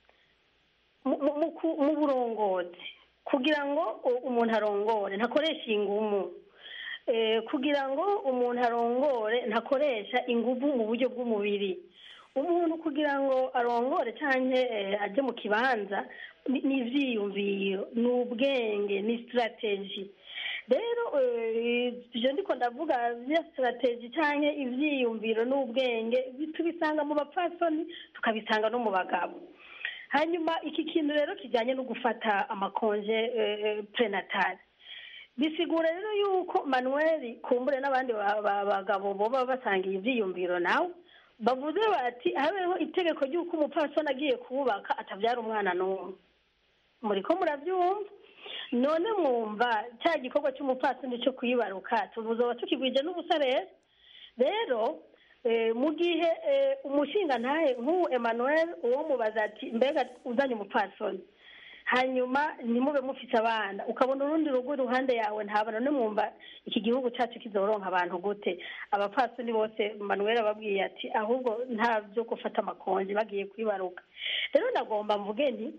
S7: mu- mu- mu ku- mu burongozi kugira ngo u- umuntu arongore ntakoresha ingumu Eh, kugira ngo umuntu arongore ntakoresha ingufu mu buryo bw'umubiri umuntu kugira ngo arongore cyangwa ajye mu kibanza ni ni ibyiyumviro ni ubwenge ni sitarateji rero eh, ibyo ndiko ndavuga bya sitarateji cyangwa ibyiyumviro n'ubwenge tubisanga mu bapfasoni tukabisanga no mu bagabo hanyuma iki kintu rero kijyanye no gufata amakonje prenatale bisigura rero yuko manuel kumbure n'abandi ba- ba- bagabo boba basangiye ibyiyumviro nawe bavuze bati habeho itegeko ry'uko umupfasoni agiye kuwubaka atabyara umwana n'umwe muri ko murabyumva none mwumva cya gikorwa cy'umupfasoni cyo kuyibaruka tubuzoba tukigwije n'ubusa rero rero eh, mu gihe eh, umushinga ntahe nk'ubu emmanuel uwo mubaza ati mbega uzanye umupfasoni hanyuma ntimube mufite abana ukabona urundi rugo iruhande yawe ntabona nimwumva iki gihugu cyacu kizoronka abantu gute abapfasoni bose manuel ababwiye ati ahubwo nta byo gufata amakonji bagiye kwibaruka rero nagomba mvuge nti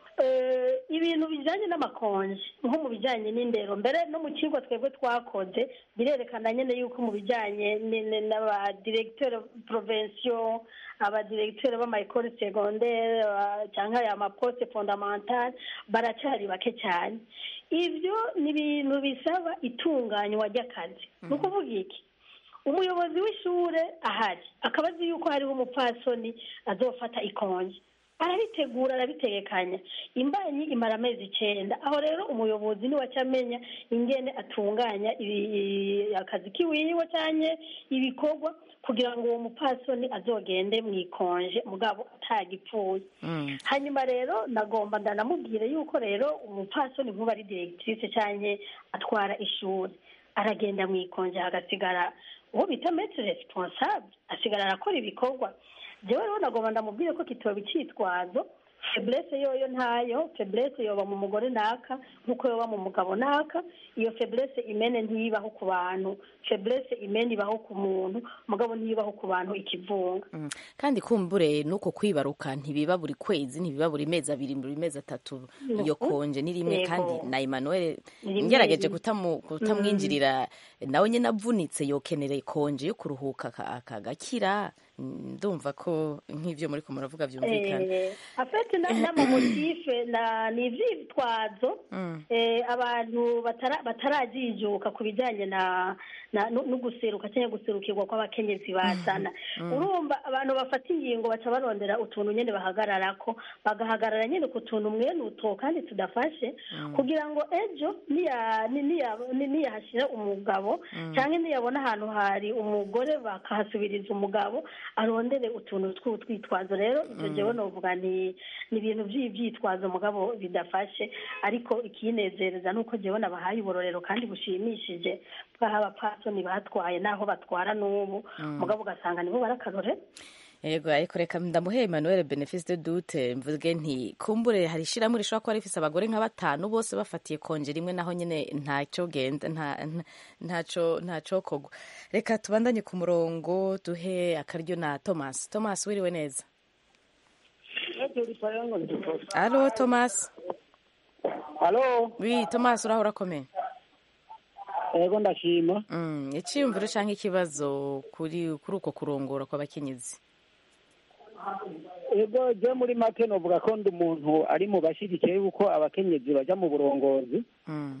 S7: eh, ibintu bijyanye n'amakonji nko mu bijyanye n'indero mbere no mu kigo twebwe twakoze birerekana nyine yuko mu bijyanye ni- ni- n'abadiregiteri provensiyo abadiregiteri b'amayekore segondere aba- cyangwa aya maposte fondamentale baracyari bake cyane ibyo ni ibintu bisaba itunganywa ry'akazi ni ukuvuga iki umuyobozi w'ishure ahari akaba azi yuko hariho umupfasoni azofata ikonje arabitegura arabitegekanya imbanyi imara amezi icyenda aho rero umuyobozi niwe acamenya ingene atunganya ibi- akazi kiwiwe cyangwa ibikorwa kugira ngo uwo mupfasoni azogende mu ikonje mugabo atagipfuye
S1: Mm.
S7: hanyuma rero nagomba ndanamubwire yuko rero umupfasoni nk'ubu ari diregitirise cyangwa atwara ishuri aragenda mu ikonje hagasigara uwo bita metere responsable asigara arakora ibikorwa jewe rero nagomba ndamubwire ko kitoba icyitwazo feblesse yoyo ntayo feblesse yoba mu mugore naka nk'uko yoba mu mugabo naka iyo feblesse imene ntiyibaho ku bantu feblesse imene ibaho ku muntu mugabo ntiyibaho ku bantu ikivunga
S1: Mm. kandi kumbure nuko kwibaruka ntibiba buri kwezi ntibiba buri mezi abiri buri mezi atatu iyo konje ni rimwe
S7: Yego.
S1: kandi na Emmanuel
S7: Ni rimwe
S1: ngerageje
S7: rimwe.
S1: kutamu- kutamwinjirira nawe nyine avunitse yokenera konje yo kuruhuka aka- akagakira Mm, ndumva ko nk'ivyo muriko muravuga vyumvikana
S7: Eh, afete na- n'amamotife na ni ivyitwazo
S1: Mm.
S7: eh, abantu batara- batarajijuka ku bijyanye na na- no no guseruka cyangwa guserukirwa kw'abakenyezi bazana
S11: Mhm.
S7: urumva abantu bafata ingingo baca barondera utuntu nyine bahagararako bagahagarara nyine ku tuntu mwene uto kandi tudafashe
S11: Mm.
S7: kugira ngo ejo niya- ni- niya- ni- niyahashyira umugabo
S11: Mm.
S7: cyangwa niyabona ahantu hari umugore bakahasubiriza umugabo arondere utuntu tw'utwitwazo rero ibyo
S11: Mm.
S7: jewe novuga ni ni ibintu by'ibyitwazo mugabo bidafashe ariko ikinezereza ni uko jewe nabahaye uburorero kandi bushimishije bw'aho abapfasoni batwaye n'aho batwara n'ubu
S1: Mm.
S7: mugabo ugasanga nibo barakarore
S1: yego ariko reka ndamuhe emmanuel benefice de dute mvuge nti kumbure hari ishyirahamwe rishobora kuba rifise abagore nka batanu bose bafatiye konje rimwe naho nyine ntacyo genda nta- nta- ntaco ntacokogwa reka tubandanye ku murongo duhe akaryo na thomas thomas wiriwe neza alo thomas
S12: Halo.
S1: wi thomas uraho urakomeye
S12: Ego ndashima.
S1: Mm, iciyumviro canke ikibazo kuri kuri uko kurongora kw'abakenyezi
S12: Ego je muri make novuga ko ndi umuntu ari mu bashyigikiye yuko abakenyezi baja mu burongozi
S1: Mm.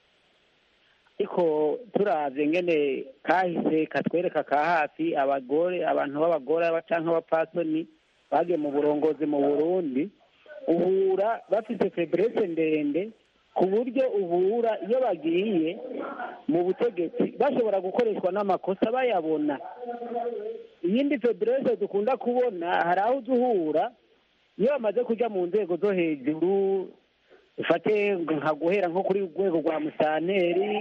S12: ariko turavye ngene kahise katwereka ka hafi abagore abantu b'abagore aba- canke abapfasoni bagiye mu burongozi mu Burundi uhura bafise febrese ndende ku buryo uhura iyo bagiye mu butegetsi bashobora gukoreshwa n'amakosa bayabona iyindi febrese dukunda kubona hari aho uza uhura iyo bamaze kuja mu nzego zo hejuru ufate nka guhera nko kuri rwego rwa musanteri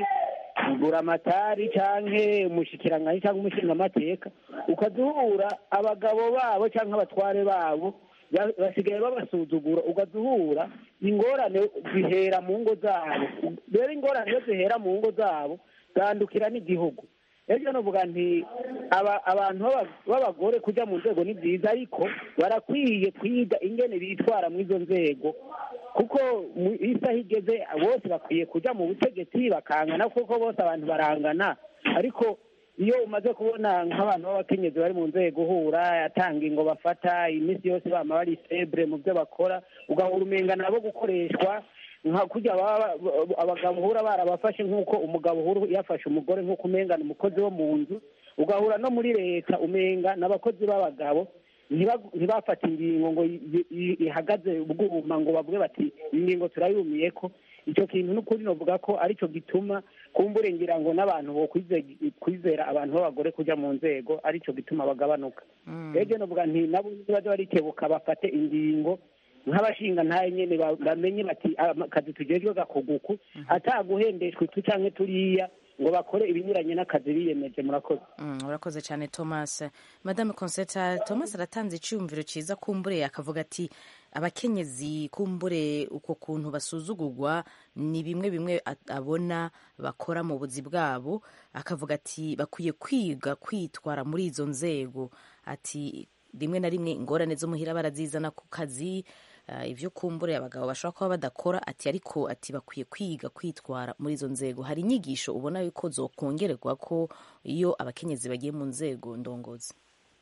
S12: buramatari canke umushikiranganji canke umushingamateka ukaduhura abagabo babo canke abatware babo ba- basigaye babasuzugura ukaduhura ingorane zihera mu ngo zabo rero ingorane iyo zihera mu ngo zabo zandukira n'igihugu ejo novuga nti aba- abantu b'aba- b'abagore kuja mu nzego ni byiza ariko barakwiye kwiga ingene bitwara mu izo nzego kuko mu isaha igeze bose bakwiye kuja mu butegetsi bakangana kuko bose abantu barangana ariko iyo umaze kubona nk'abantu b'abakenyezi bari mu nzego uhura atanga ingo bafata iminsi yose bama bari febre mu byo bakora ugahura umenga nabo gukoreshwa nka kurya baba abagabo uhura barabafashe nk'uko umugabo uhura yafashe umugore nk'uko umengana umukozi wo mu nzu ugahura no muri leta umenga n'abakozi b'abagabo ntiba- ntibafata ingingo ngo i- i- ihagaze ubwuma ngo bavuge bati ingingo turayumiye ko icyo kintu n'ukuri novuga ko aricyo gituma kumbure ngira ngo n'abantu bo kwize- kwizera abantu b'abagore kuja mu nzego aricyo gituma bagabanuka rero novuga nti nabo nibaza barikebuka bafate ingingo nk'abashinga ntaye nyene ba- bamenye bati "Ah, akazi tujejwe gakoguku ataguhendeshwa utu canke turiya ngo bakore ibinyuranye n'akazi biyemeje murakoze
S1: Mm, urakoze cyane thomas madame conseta thomas aratanze icyumviro cyiza kumbure akavuga ati abakenyezi kumbure uko kuntu basuzugurwa ni bimwe bimwe a- abona bakora mu buzi bwabo akavuga ati bakwiye kwiga kwitwara muri izo nzego ati rimwe na rimwe ingorane zo muhira barazizana ku kazi uh, ibyo kumbure abagabo bashobora kuba badakora ati ariko ati bakwiye kwiga kwitwara muri izo nzego hari inyigisho ubona yuko zokongererwa ko iyo abakenyezi bagiye mu nzego ndongozi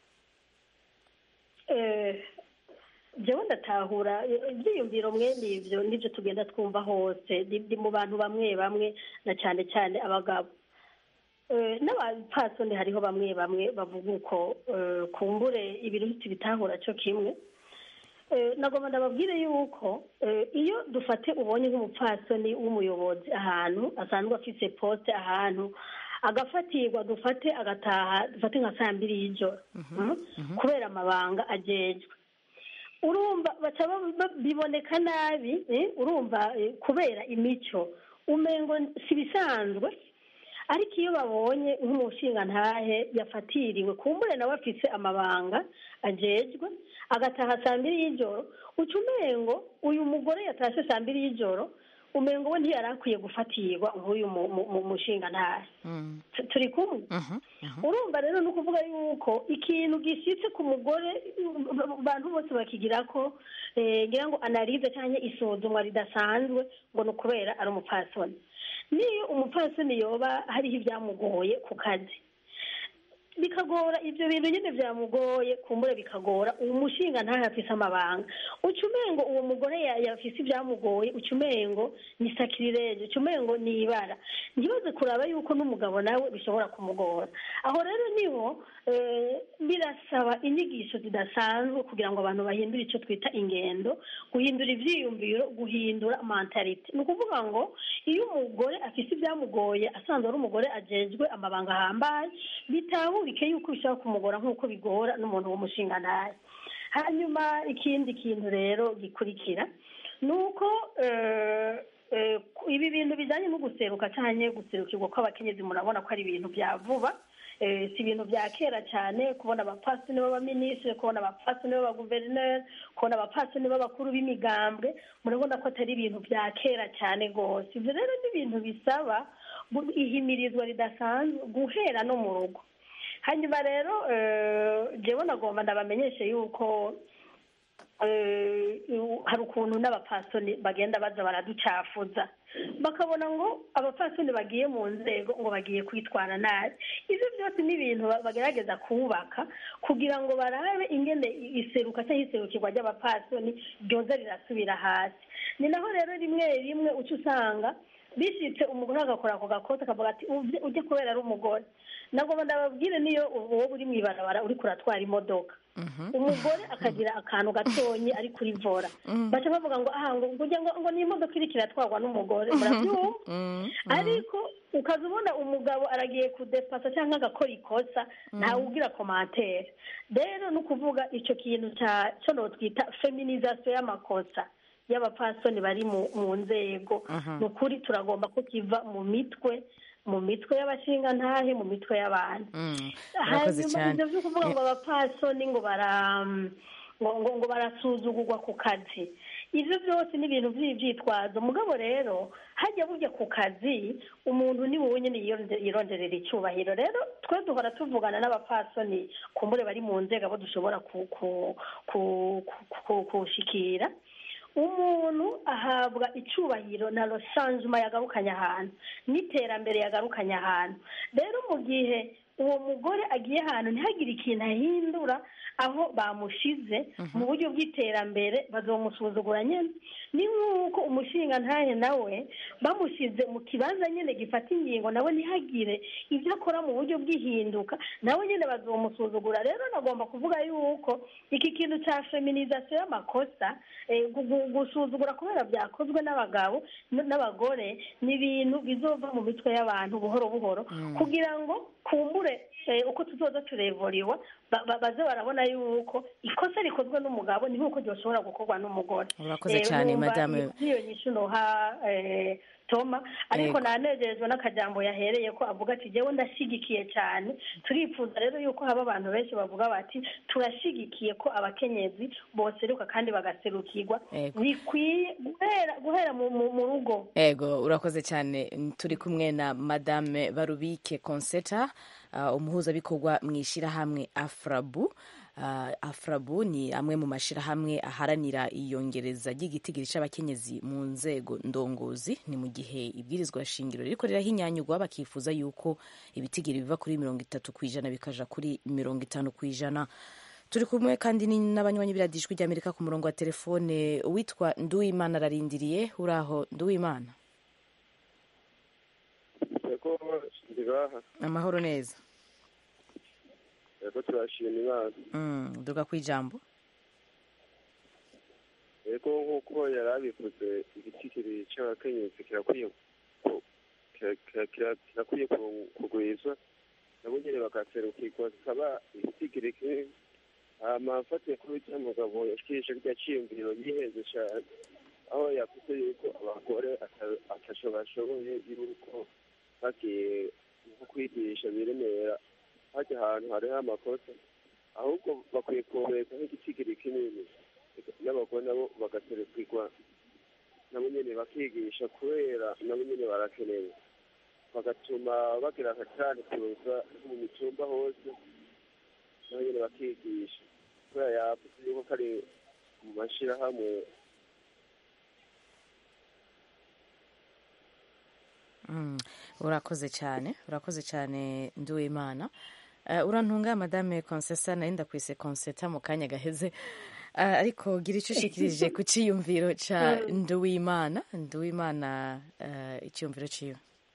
S7: Eh, jewe ndatahura eh, ibyiyumviro mwene ibyo nibyo tugenda twumva hose ni ni mu bantu bamwe bamwe na cyane cyane abagabo Eh, n'abapfasoni hariho bamwe bamwe bavuga uko eh, kumbure ibintu ntitubitahura cyo kimwe Eh, nagomba ndababwire yuko eh, iyo dufate ubonye nk'umupfasoni w'umuyobozi ahantu asanzwe afise poste ahantu agafatirwa dufate agataha dufate nka saa mbiri y'ijoro Mm? kubera amabanga agejwe urumva baca ba- ba- biboneka nabi eh, urumva eh, kubera imico umengo si bisanzwe ariko iyo babonye nk'umushingantahe yafatiriwe kumbure nawe afise amabanga ajejwe agataha saa mbiri y'ijoro uca umengo uyu mugore yatashe saa mbiri y'ijoro umengo we ntiyari akwiye gufatirwa nk'uyu mu- mu- mu- mushingantahe Tu- turi kumwe urumva rero ni ukuvuga yuko ikintu gishyitse ku mugore abantu bose bakigira ko eh, ngira ngo analize cyangwa isuzumwa ridasanzwe ngo ni ukubera ari umupfasoni niyo umupfasoni yoba hariho ibyamugoye ku kazi bikagora ibyo bintu nyine byamugoye kumbure bikagora uwo mushinga ntayo afise amabanga uca umengo uwo mugore ya- yafise ibyamugoye uca umengo ni sakirireje uca umengo ni ibara ntibaze kuraba yuko n'umugabo nawe bishobora kumugora aho rero niho eh, birasaba inyigisho zidasanzwe kugira ngo abantu bahindure icyo twita ingendo guhindura ibyiyumviro guhindura mentalite ni ukuvuga ngo iyo umugore afise ibyamugoye asanzwe ari umugore ajejwe amabanga ahambaye bitahurike yuko bishobora kumugora nk'uko bigora n'umuntu w'umushingantahe hanyuma ikindi kintu rero gikurikira ni uko eh, eh, ibi bintu bijyanye no guseruka cyangwa guserukirwa kw'abakenyezi murabona ko ari ibintu bya vuba Eh, si ibintu bya kera cyane kubona abapasitoni b'abaminisitiri kubona abapasitoni b'abaguverineri kubona abapasitoni b'abakuru b'imigambwe murabona ko atari ibintu bya kera cyane rwose ibyo rero ni ibintu bisaba gu- ihimirizwa ridasanzwe guhera no mu rugo hanyuma rero eh, jewe nagomba ndabamenyeshe yuko eh, hari ukuntu n'abapasoni bagenda baza baraducafuza bakabona ngo abapasoni bagiye mu nzego ngo bagiye kwitwara nabi ibyo byose ni ibintu ba- bagerageza kubaka kugira ngo barabe ingene iseruka cyangwa iserukirwa ry'abapasoni ryoza rirasubira hasi ni naho rero rimwe rimwe uca usanga bishitse umugore agakora ako gakote akavuga ati "Uvye- ujye kubera ari umugore nagomba ndababwire niyo wowe uri mu ibarabara uriko uratwara imodoka umugore akagira akantu gatonyi ari kuri vora baca bavuga ngo aha ngo ngo ngo ngo ni imodoka iriko iratwarwa n'umugore murabyumva ariko ukaza ubona umugabo aragiye kudepasa cyangwa agakora ikosa ntawe ugira komantere rero ni ukuvuga icyo kintu cya cyo twita feminizasiyo y'amakosa y'abapasoni bari mu mu nzego ni ukuri turagomba ko kiva mu mitwe mu mitwe y'abashingantahe mu mitwe y'abantu
S1: murakoze
S7: hanyuma
S1: cyane
S7: ibyo byo kuvuga ngo abapasoni ngo bara ngo ngo ngo barasuzugurwa ku kazi ibyo byose ni ibintu by'ibyitwazo mugabo rero hajya burya ku kazi umuntu ni wowe nyine yironde- yironderera icyubahiro rero twe duhora tuvugana n'abapasoni kumbure bari mu nzego abo dushobora ku- ku- ku- ku- ku- kushikira umuntu ahabwa icyubahiro na rosanjuma yagarukanye ahantu n'iterambere yagarukanye ahantu rero mu gihe uwo mugore agiye ahantu ntihagire ikintu ahindura aho bamushize mu buryo bw'iterambere bazomusuzugura nyine ni nk'uko umushinga ntahe nawe bamushyize mu kibanza nyine gifata ingingo nawe ntihagire ibyo akora mu buryo bw'ihinduka nawe nyine bazomusuzugura rero nagomba kuvuga yuko iki kintu cya feminizasiyo y'amakosa eh, gu- gu- gusuzugura kubera byakozwe n'abagabo n- n'abagore ni ibintu bizova mu mitwe y'abantu buhoro buhoro kugira ngo kumbure eh, uko tuzoza turevuriwa ba- ba- baze barabona yuko ikosa rikozwe n'umugabo ni nk'uko ryoshobora gukorwa n'umugore
S1: Urakoze
S7: Eh,
S1: cyane,
S7: numva
S1: madame.
S7: iyo nyishu noha eh, toma ariko
S1: Yego.
S7: nanejejwe n'akajambo yahereye ko avuga ati jewe ndashigikiye cyane turifuza rero yuko haba abantu benshi bavuga bati turashigikiye ko abakenyezi boseruka kandi bagaserukirwa
S1: Yego.
S7: bikwiye guhera guhera mu, mu, mu rugo
S1: ego urakoze cyane turi kumwe na madame barubike conseta uh, umuhuzabikorwa mu ishyirahamwe afrabu uh, afrabu ni amwe mu mashyirahamwe aharanira iyongereza ry'igitigiri cy'abakenyezi mu nzego ndongozi ni mu gihe ibwirizwa shingiro ririko rirahinyanyurwa bakifuza yuko ibitigiri biva kuri mirongo itatu ku ijana bikaja kuri mirongo itanu ku ijana turi kumwe kandi ni n'abanywanyi biradijwi ry'amerika ku murongo wa telefone witwa nduwimana ararindiriye uraho nduwimana
S10: yego ndibaha
S1: amahoro neza
S10: yego turashima imana
S1: Mm, duga ku ijambo
S10: yego nk'uko yari abivuze igitigiri cy'abakenyezi kirakwiye ku- kira- kira- kira- kirakwiye ku- kugwizwa nabo nyine bagaserukirwa zikaba igitigiri kimwe hama mfatiye kuri icyo mugabo yashikirije rya ciyumviro yihenze cyane aho yavuze yuko abagore ata- ataco bashoboye yuko bagiye nko kwigisha biremera hajya ahantu hariho amakosa ahubwo bakwiye kubeka nk'igitigiri kinini n'abagore nabo bagaserukirwa nabo nyine bakigisha kubera nabo nyine barakenewe bagatuma bagira akacani kuza mu mitumba hose nabo nyine bakigisha kubera yavuze yuko kari mu mashyirahamwe
S1: Mm, urakoze cyane urakoze cyane nduwimana Uh, urantunga madame Consesa nari ndakwise Conseta mu kanya gaheze uh, ariko gira icyo ushikirije ku ciyumviro ca Nduwimana Nduwimana uh, iciyumviro ciwe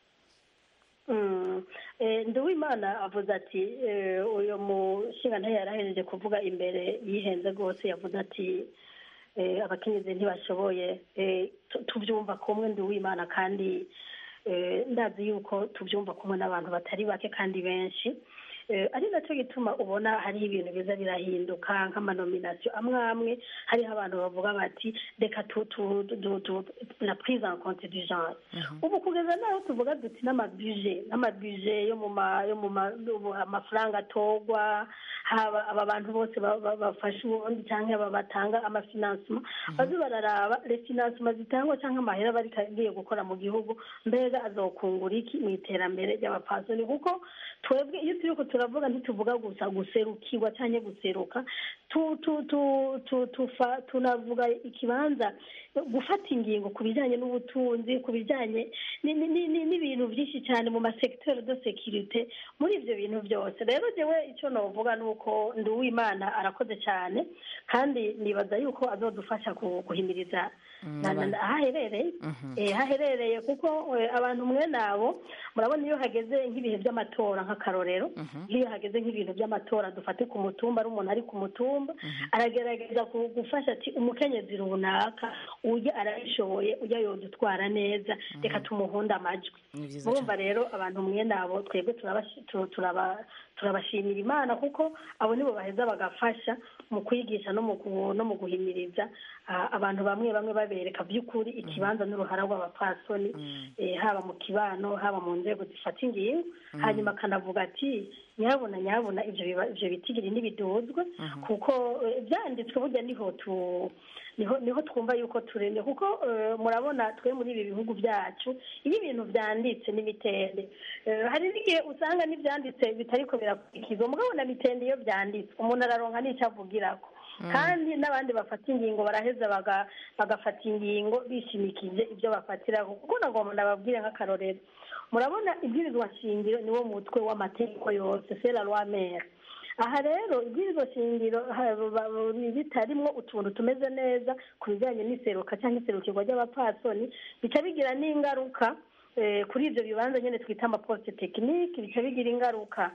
S7: Mm. Eh, Nduwimana avuze ati eh, uyu mushinga ntayo yarahejeje kuvuga imbere yihenze rwose yavuze ati eh, abakenyezi ntibashoboye eh, tu- tubyumva kumwe Nduwimana kandi eh, ndazi yuko tubyumva kumwe n'abantu batari bake kandi benshi Eh, ari nacyo gituma ubona hari ibintu biza birahinduka nk'amanominasiyo amwe amwe hariho abantu bavuga bati reka tu tu tu tu la prise en compte du genre ubu kugeza naho tuvuga duti n'amabije n'amabije yo mu ma yo mu ma ubu amafaranga atogwa haba aba bantu bose ba- ba- bafasha ubundi cyangwa aba batanga amafinansima baze bararaba refinansima zitangwa cyangwa amahera bari kagiye gukora mu gihugu mbega azokungura iki mu iterambere ry'abapasoni kuko twebwe iyo turiko turavuga ntituvuga gusa guserukirwa cyangwa guseruka tu tu tu tu tufa tunavuga ikibanza gufata ingingo ku bijyanye n'ubutunzi ku bijyanye ni- ni- ni- ni- n'ibintu byinshi cyane mu masekiteri de sekirite muri ibyo bintu byose rero jewe icyo novuga ni uko nduwimana arakoze cyane kandi nibaza yuko azodufasha ku- guhimiriza na- na- na- aho aherereye Eh, aho aherereye kuko eh, abantu mwene abo murabona iyo hageze nk'ibihe by'amatora nk'akarorero iyo hageze nk'ibintu by'amatora dufate ku mutumba ari umuntu ari ku mutumba aragerageza ku- gufasha ati umukenyezi runaka ujya arabishoboye ujya yodutwara neza reka tumuhunde amajwi
S1: ni vyiza
S7: murumva rero abantu mwene abo twebwe turabashi- tu- turaba- turabashimira imana kuko abo nibo baheza bagafasha mu kwigisha no mu gu- no mu guhimiriza ah, abantu bamwe bamwe babereka by'ukuri ikibanza n'uruhara rw'abapfasoni eh, haba mu kibano haba mu nzego zifata ingingo hanyuma akanavuga ati nyabuna nyabuna ibyo biba- ibyo bitigiri ntibiduzwe kuko eh, byanditswe burya niho tu niho niho twumva yuko turemye kuko eh, murabona twe muri ibi bihugu byacu iyo ibintu byanditse n'imitende eh, hari n'igihe usanga n'ibyanditse bitariko birakurikizwa mugabo na mitende iyo byanditse umuntu araronka n'icyo avugirako kandi n'abandi bafata ingingo baraheza baga- bagafata ingingo bishimikije ibyo bafatiraho kuko nagomba ndababwire nk'akarorero murabona ibwirizwa shingiro niwo mutwe w'amategeko yose c'est la loi mère aha rero ibwirizwa shingiro ha- ba- ba- bitarimwo utuntu tumeze neza ku bijyanye n'iseruka cyangwa iserukirwa ry'abapfasoni bica bigira n'ingaruka eh, kuri ibyo bibanza nyine twita amaposite tekinike bica bigira ingaruka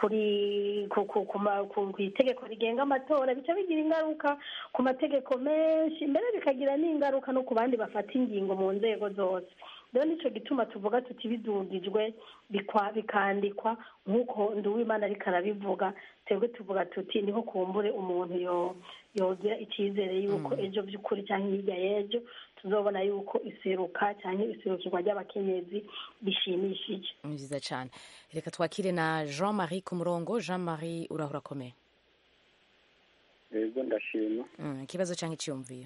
S7: kuri ku ku ku ma- ku- ku itegeko rigenga amatora bica bigira ingaruka ku mategeko menshi mbere bikagira n'ingaruka no ku bandi bafata ingingo mu nzego zose rero nicyo gituma tuvuga tuti bidugijwe bikwa bikandikwa nk'uko nduwimana ariko arabivuga twebwe tuvuga tuti niho kumbure umuntu yo yogira icyizere yuko ejo by'ukuri cyangwa hirya y'ejo tuzobona yuko iseruka cyangwa iserukirwa ry'abakenyezi bishimishije
S1: ni vyiza cane reka twakire na Jean Marie ku murongo Jean Marie urahura akomeye
S4: yego ndashima
S1: Mm, ikibazo canke iciyumviro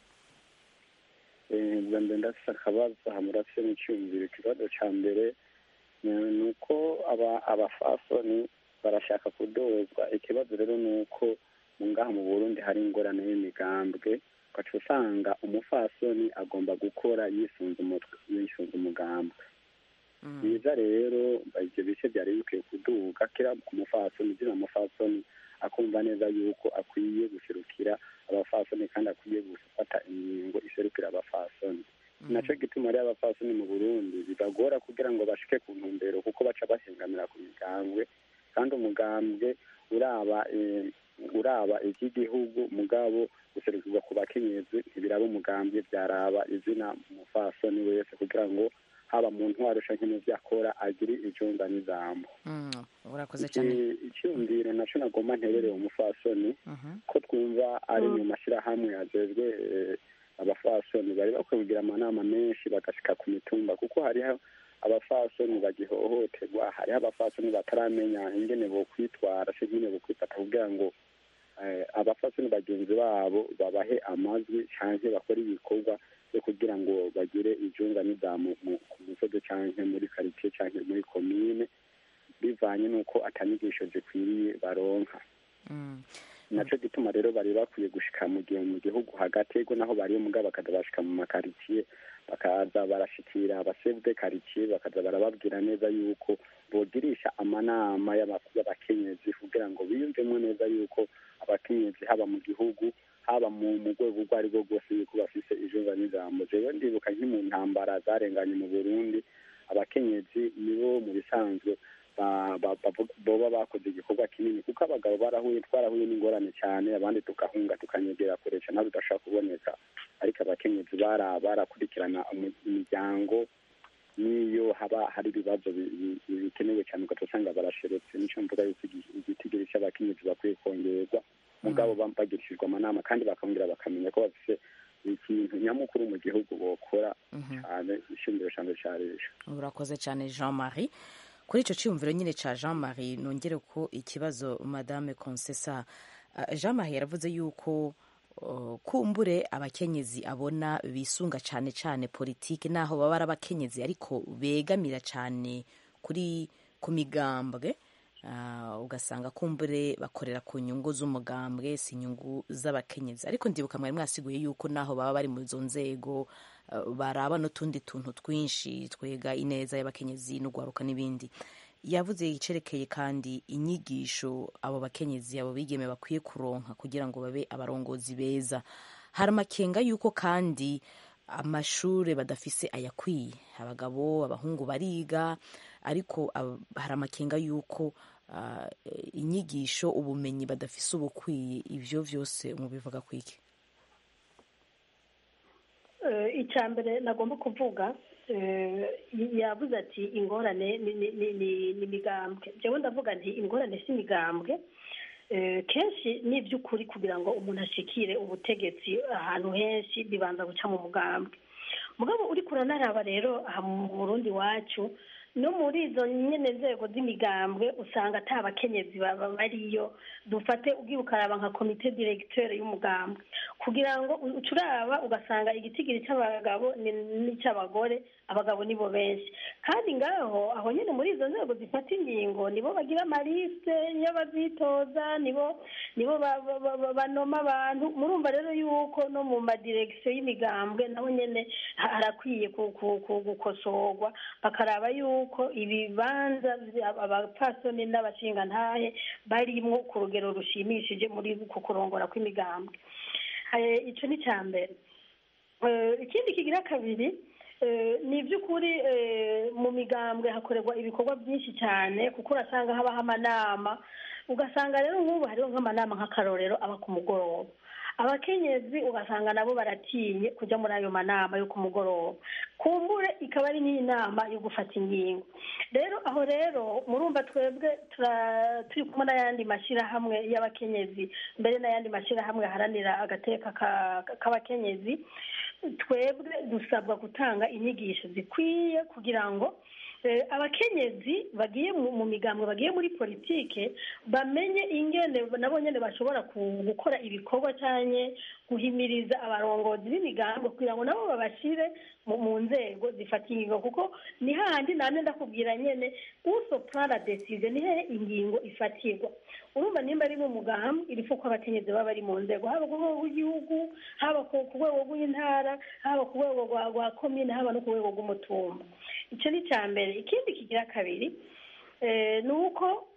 S4: Eh, bwa mbere ndafise akabazo hamurafise n'icyumviro ikibazo ca mbere ni- ni uko aba- abafasoni barashaka kudozwa ikibazo rero ni uko mu ngaha mu burundi hari ingorane y'imigambwe ugaca usanga umufasoni agomba gukora yisunze umutwe yisunze umugambwe byiza rero ibyo bice byari bikwiye kuduga kera ku mufasoni ugira umufasoni akumva neza yuko akwiye guserukira abafasoni kandi akwiye gufata ingingo iserukira abafasoni nacyo gituma rero abafasoni mu burundi bibagora kugira ngo bashike ku ntumbero kuko baca bahengamira ku migambwe kandi umugambwe uraba eh, uraba iby'igihugu mugabo guserukirwa ku bakenyezi ntibiraba umugambwe byaraba izina umufasoni wese kugira ngo haba mu ntwaro canke mu vyo akora agire ijunga n'ijambo
S1: Mm, urakoze cane
S4: Iki- icyumviro naco nagomba nterereye umufasoni ko twumva ari mu mashyirahamwe ajejwe eh, abafasoni bari bakwiye kugira amanama menshi bagashika ku mitumba kuko hariho abafasoni bagihohoterwa hariho abafasoni bataramenya ingene bokwitwara se ingene bokwifata kugira ngo eh, abafasoni bagenzi babo babahe amajwi canke bakore ibikorwa byo kugira ngo bagire ijunga n'idamu mu- ku musozi canke muri karitiye canke muri komine bivanye n'uko atanyigisho zikwiriye baronka
S1: Mm.
S4: naco gituma rero bari bakwiye gushika mu gihe mu gihugu hagati ego naho bari mugabo bakaza bashika mu makaritsiye bakaza barashikira abasevde karitsiye bakaza barababwira neza yuko bogirisha amanama y'aba- y'abakenyezi kugira ngo biyumvemo neza yuko abakenyezi haba mu gihugu haba mu mu rwego urwo ari rwo rwose yuko bafise ijunja n'ijambo jewe ndibuka nki mu ntambara zarenganye mu burundi abakenyezi nibo mu bisanzwe ba- ba- bavuga- boba bakoze igikorwa kinini kuko abagabo barahuye twarahuye n'ingorane cyane abandi tukahunga tukanyegera kure cyane aho bidashobora kuboneka ariko abakenyezi bara barakurikirana umu- imiryango n'iyo haba hari ibibazo bi- bi- bi- bikenewe cyane ugaca usanga barasheretse nico mvuga yuko igi- igitigiri cy'abakenyezi bakwiye kongerwa mugabo ba- bagirishijwe amanama kandi bakongera bakamenya ko bafise ikintu nyamukuru mu gihugu bokora cyane ishingiro cyane cya leta
S1: urakoze cyane jean marie kuri icyo cyiyumviro nyine cya jean marie nongere ko ikibazo madame consesa Uh, jean marie yaravuze yuko uh, kumbure abakenyezi abona bisunga cyane cyane politiki naho baba ari abakenyezi ariko begamira cyane kuri ku migambwe Uh, ugasanga kumbure bakorera ku nyungu z'umugambwe si inyungu z'abakenyezi ariko ndibuka mwari mwasiguye yuko naho baba bari mu izo nzego uh, baraba n'utundi tuntu twinshi twega ineza y'abakenyezi n'ugwaruka n'ibindi yavuze icerekeye kandi inyigisho abo bakenyezi abo bigeme bakwiye kuronka kugira ngo babe abarongozi beza hari amakenga yuko kandi amashure badafise ayakwiye abagabo abahungu bariga ariko ab- hari amakenga yuko ah, inyigisho ubumenyi badafise ubukwiye ivyo vyose mubivuga kwiki
S7: Eh, icya mbere nagomba kuvuga eh, yavuze ati ingorane ni- ni- ni ni- ni imigambwe jewe ndavuga nti ingorane si imigambwe Eh, kenshi ni iby'ukuri kugira ngo umuntu ashikire ubutegetsi ahantu henshi bibanza guca mu mugambwe mugabo uri kuranaraba rero aha mu burundi wacu no muri izo nyene nzego z'imigambwe usanga ata bakenyezi baba bariyo dufate ugiye ukaraba nka komite directeur y'umugambwe kugira ngo u- uce uraba ugasanga igitigiri cy'abagabo ni- n'icy'abagore abagabo nibo benshi kandi ngaho aho nyine muri izo nzego zifata ingingo nibo bagira amaliste y'abazitoza nibo nibo ba- ba- ba- ba- banoma abantu murumva rero yuko no mu madiregisiyo y'imigambwe naho nyene ha- harakwiye ku- ku- ku- gukosorwa bakaraba yuko ibibanza vya- abapfasoni n'abashingantahe barimwo ku rugero rushimishije muri ku kurongora kw'imigambwe Eh, ico ni ca mbere Eh, ikindi kigira kabiri eh, ni iby'ukuri eh, mu migambwe hakorerwa ibikorwa byinshi cyane kuko urasanga habaho amanama ugasanga rero nk'ubu hariho nk'amanama nk'akarorero aba ku mugoroba abakenyezi ugasanga nabo baratinye kujya muri ayo manama yo ku mugoroba kumbure ikaba ari n'inama yo gufata ingingo rero aho rero murumva twebwe tura- turi kumwe n'ayandi mashyirahamwe y'abakenyezi mbere n'ayandi mashyirahamwe aharanira agateka ka- k'abakenyezi twebwe dusabwa gutanga inyigisho zikwiye kugira ngo eh, abakenyezi bagiye mu mu migambwe bagiye muri politike bamenye ingene nabo nyene bashobora ku- gukora ibikorwa cyane guhimiriza abarongozi b'imigambwe kugira ngo nabo babashire mu mu nzego zifata ingingo kuko ni hahandi namwe ndakubwira nyene usopra la decision ni hehe ingingo ifatirwa urumva nimba ari mu mugambi irifu ko abakenyezi baba bari mu nzego haba ku rwego rw'igihugu haba ku ku rwego rw'intara haba ku rwego rwa rwa komine haba no ku rwego rw'umutumba icyo ni icya mbere ikindi kigira kabiri eh, ni uko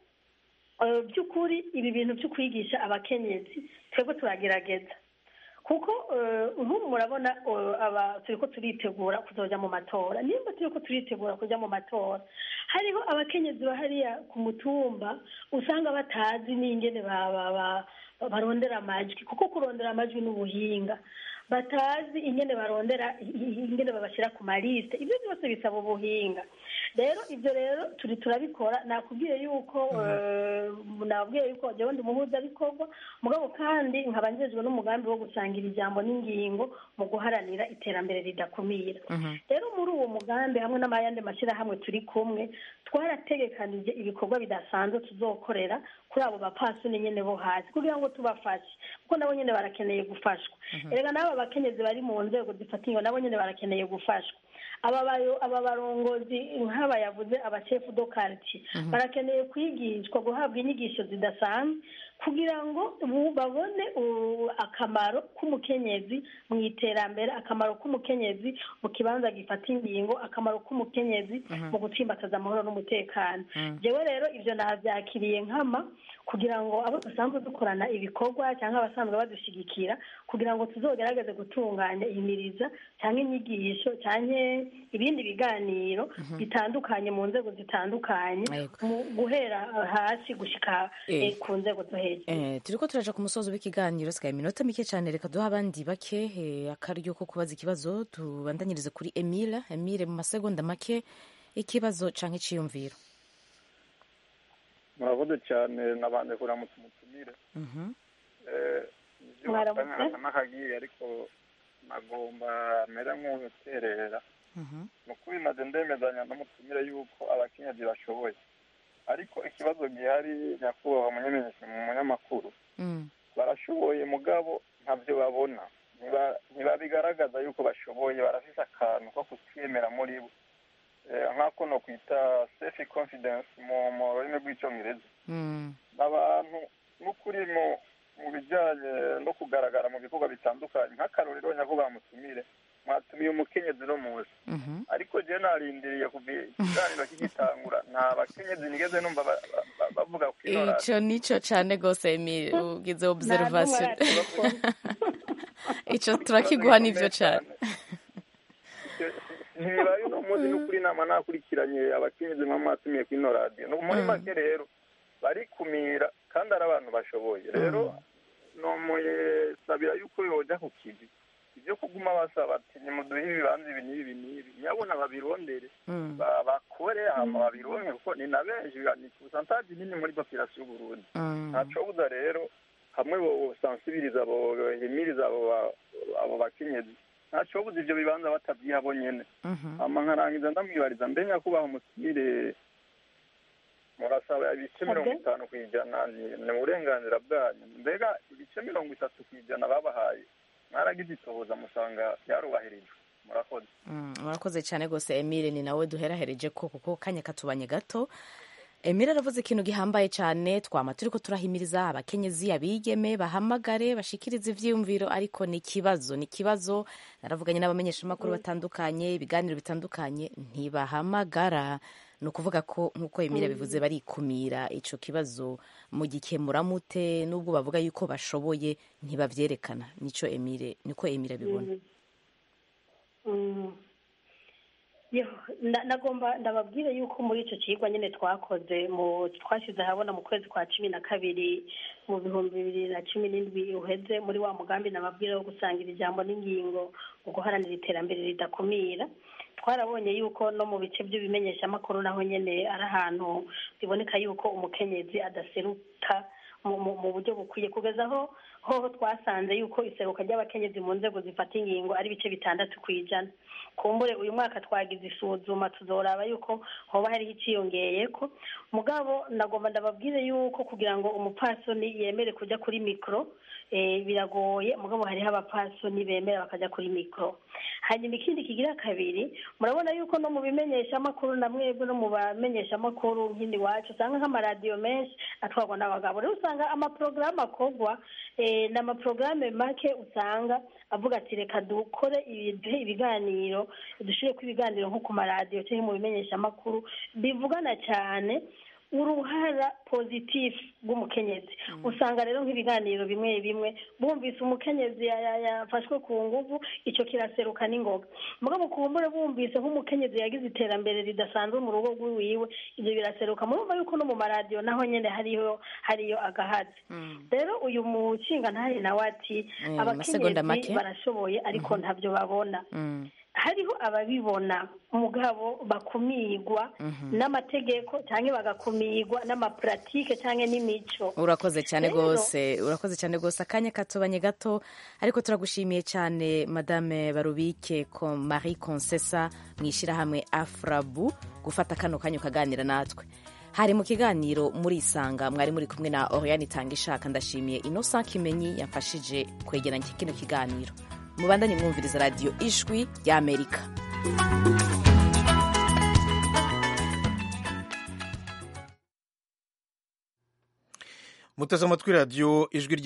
S7: eh, by'ukuri ibi bintu byo kwigisha abakenyezi twebwe turagerageza kuko eh, nk'ubu murabona eh, aba turi ko turitegura kuzoja mu matora nimba turi ko turitegura kujya mu matora hariho abakenyezi bahariya ku mutumba usanga batazi n'ingene ba- ba- ba- barondera amajwi kuko kurondera amajwi n'ubuhinga batazi ingene barondera i- i- ingene babashyira ku maliste ibyo byose bisaba ubuhinga rero ibyo rero turi turabikora nakubwiye yuko eh, nabwiye yuko jyewe ndi umuhuzabikorwa mugabo kandi nkaba njejwe n'umugambi wo gusangira ijambo n'ingingo mu guharanira iterambere ridakumira rero muri uwo mugambi hamwe n'amayandi mashyirahamwe turi kumwe twarategekanije ibikorwa bidasanzwe tuzokorera kuri abo bapasuni nyene bo hasi kugira ngo tubafashe kuko nabo nyene barakeneye gufashwa erega n'aba bakenyezi bari mu nzego zifata ingo nabo nyene barakeneye gufashwa aba bayo- aba barongozi nk'aba yavuze abashefu do quartier barakeneye kwigishwa guhabwa inyigisho zidasanzwe kugira ngo bu- babone uh, akamaro k'umukenyezi mu iterambere akamaro k'umukenyezi mu kibanza gifata ingingo akamaro k'umukenyezi
S1: Mhm.
S7: mu gutsimbataza amahoro n'umutekano
S1: Mm.
S7: jewe rero ivyo navyakiriye nkama kugira ngo abo dusanzwe dukorana ibikorwa cyangwa abasanzwe badushyigikira kugira ngo tuzogerageze gutunganya imiriza cyangwa inyigisho cyangwa ibindi biganiro bitandukanye mu nzego zitandukanye mu guhera hasi gushika
S1: Eh.
S7: eh, ku nzego zo hejuru
S1: Eh, turiko turaja ku musozo w'ikiganiro sigaye iminota mike cyane reka duha abandi bake eh, akaryo ko kubaza ikibazo tubandanyirize kuri emile emile mu masegonda make ikibazo canke iciyumviro
S11: murakoze cyane nabanje kuramutsa umutumire
S1: Mhm.
S11: Eh, ibyo
S7: Mwaramutse.
S11: wasanga n'akagiye ariko nagomba mera nk'uterera
S1: Mhm.
S11: ni ukuri maze ndemezanya n'umutumire yuko abakenyezi bashoboye ariko ikibazo gihari nyakubahwa munyamenyesha mu munyamakuru
S1: Mm.
S11: barashoboye mugabo ntabyo babona Ntiba- ntibabigaragaza yuko bashoboye barafise akantu ko kutwemera muri bo Eh, nk'ako no kwita self confidence mu mu rurimi rw'icyongereza
S1: Mm.
S11: abantu n'ukuri mu mu bijyanye no kugaragara mu bikorwa bitandukanye nk'akarorero nyakubahwa mutumire mwatumiye umukenyezi no munsi
S1: Mhm.
S11: ariko jewe narindiriye kuva ikiganiro kigitangura nta bakenyezi nigeze numva ba- ba- ba- bavuga ku ino radio.
S1: ico nico cane gose emile ugize observation ico turakiguha nivyo cane
S11: ntibibaye uno munsi n'ukuri inama nakurikiranye abakenyezi mwa mwatumiye ku ino radiyo No- muri
S1: Mm.
S11: make rero barikumira kandi ari abantu bashoboye rero nomusabira yuko yoja ku kivi ibyo kuguma basaba ati nimuduhe ibibanza ibi n'ibi n'ibi nyabona babirondere
S1: Mm.
S11: ba- bakore hama babironke kuko ni na benshi ni kusantaje nini muri population y'uburundi
S1: Mm.
S11: ntacobuza rero hamwe bosansibiriza abo himiriza abo ba- abo bakenyezi ntacobuza ivyo bibanza batabyiha bo nyene
S1: Mhm.
S11: hama nkarangiza ndamwibariza mbe nyakubahwa umutumire murasaba ibice mirongo itanu ku ijana ni ni uburenganzira bwanyu mbega ibice mirongo itatu ku ijana babahaye mwaragize itohoza musanga byarubahirijwe murakoze
S1: Mm, murakoze cyane rwose emile ni nawe duherahereje ko kuko kanya katubanye gato emile aravuze ikintu gihambaye cyane twama turi ko turahimiriza abakenyezi abigeme bahamagare bashikirize ivyiyumviro ariko ni ikibazo ni ikibazo naravuganye n'abamenyeshamakuru batandukanye ibiganiro bitandukanye ntibahamagara ni ukuvuga ko nk'uko emile bivuze barikumira ico kibazo mu gikemura mute n'ubwo bavuga yuko bashoboye ntibavyerekana nico emile niko emile abibona
S7: Mm. Yo, nda- nagomba ndababwire yuko muri ico cigwa nyene twakoze mu twashyize ahabona mu kwezi kwa cumi na kabiri mu bihumbi bibiri na cumi n'indwi uheze muri wa mugambi nababwira wo gusangira ijambo n'ingingo mu guharanira iterambere ridakumira twarabonye yuko no mu bice by'ibimenyeshamakuru naho nyene ari ahantu biboneka yuko umukenyezi adaseruka mu mu- mu buryo bukwiye kugeza aho hoho twasanze yuko iseruka ry'abakenyezi mu nzego zifata ingingo ari ibice bitandatu ku ijana kumbure uyu mwaka twagize isuzuma tuzoraba yuko hoba hariho iciyongeyeko mugabo ndagomba ndababwire yuko kugira ngo umupfasoni yemere kujya kuri mikoro eh, biragoye mugabo hariho abapfasoni bemera bakajya kuri mikoro hanyuma ikindi kigira kabiri murabona yuko no mu bimenyeshamakuru na mwebwe no mu bamenyeshamakuru nk'indi wacu usanga nk'amaradiyo menshi atwarwa n'abagabo rero usanga amaporogaramu akorwa eh, ni amaporogaramu make usanga avuga ati reka dukore ibi- duhe ibiganiro dushire ko ibiganiro nko ku maradiyo cyangwa mu bimenyeshamakuru bivugana cyane uruhara pozitifu rw'umukenyezi usanga rero nk'ibiganiro bimwe bimwe bumvise umukenyezi ya- ya- yafashwe ku nguvu icyo kiraseruka n'ingoga mugabo kumbure bumvise nk'umukenyezi yagize iterambere ridasanzwe mu rugo rw'iwiwe ibyo biraseruka murumva yuko no mu maradiyo naho nyine hariyo hariyo agahazi rero uyu mushinga ntahe nawe ati
S1: Eh, amasegonda make.
S7: abakenyezi barashoboye ariko ntabyo babona
S1: Mm.
S7: hariho ababibona mugabo bakumirwa
S1: Mhm.
S7: n'amategeko cyangwa bagakumirwa n'amapuratike cyangwa n'imico
S1: urakoze cyane
S7: Rero-
S1: rwose urakoze cyane rwose akanya katobanye gato ariko turagushimiye cyane madame barubike ko marie consesa mu ishyirahamwe afrabu gufata kano kanya ukaganira natwe hari mu kiganiro muri isanga mwari muri kumwe na oriane itanga ishaka ndashimiye innocent kimenyi yamfashije kwegeranya kino kiganiro mubandanye mwumviriza radiyo ijwi ry'amerika
S13: muteze amatwi radiyo ijwi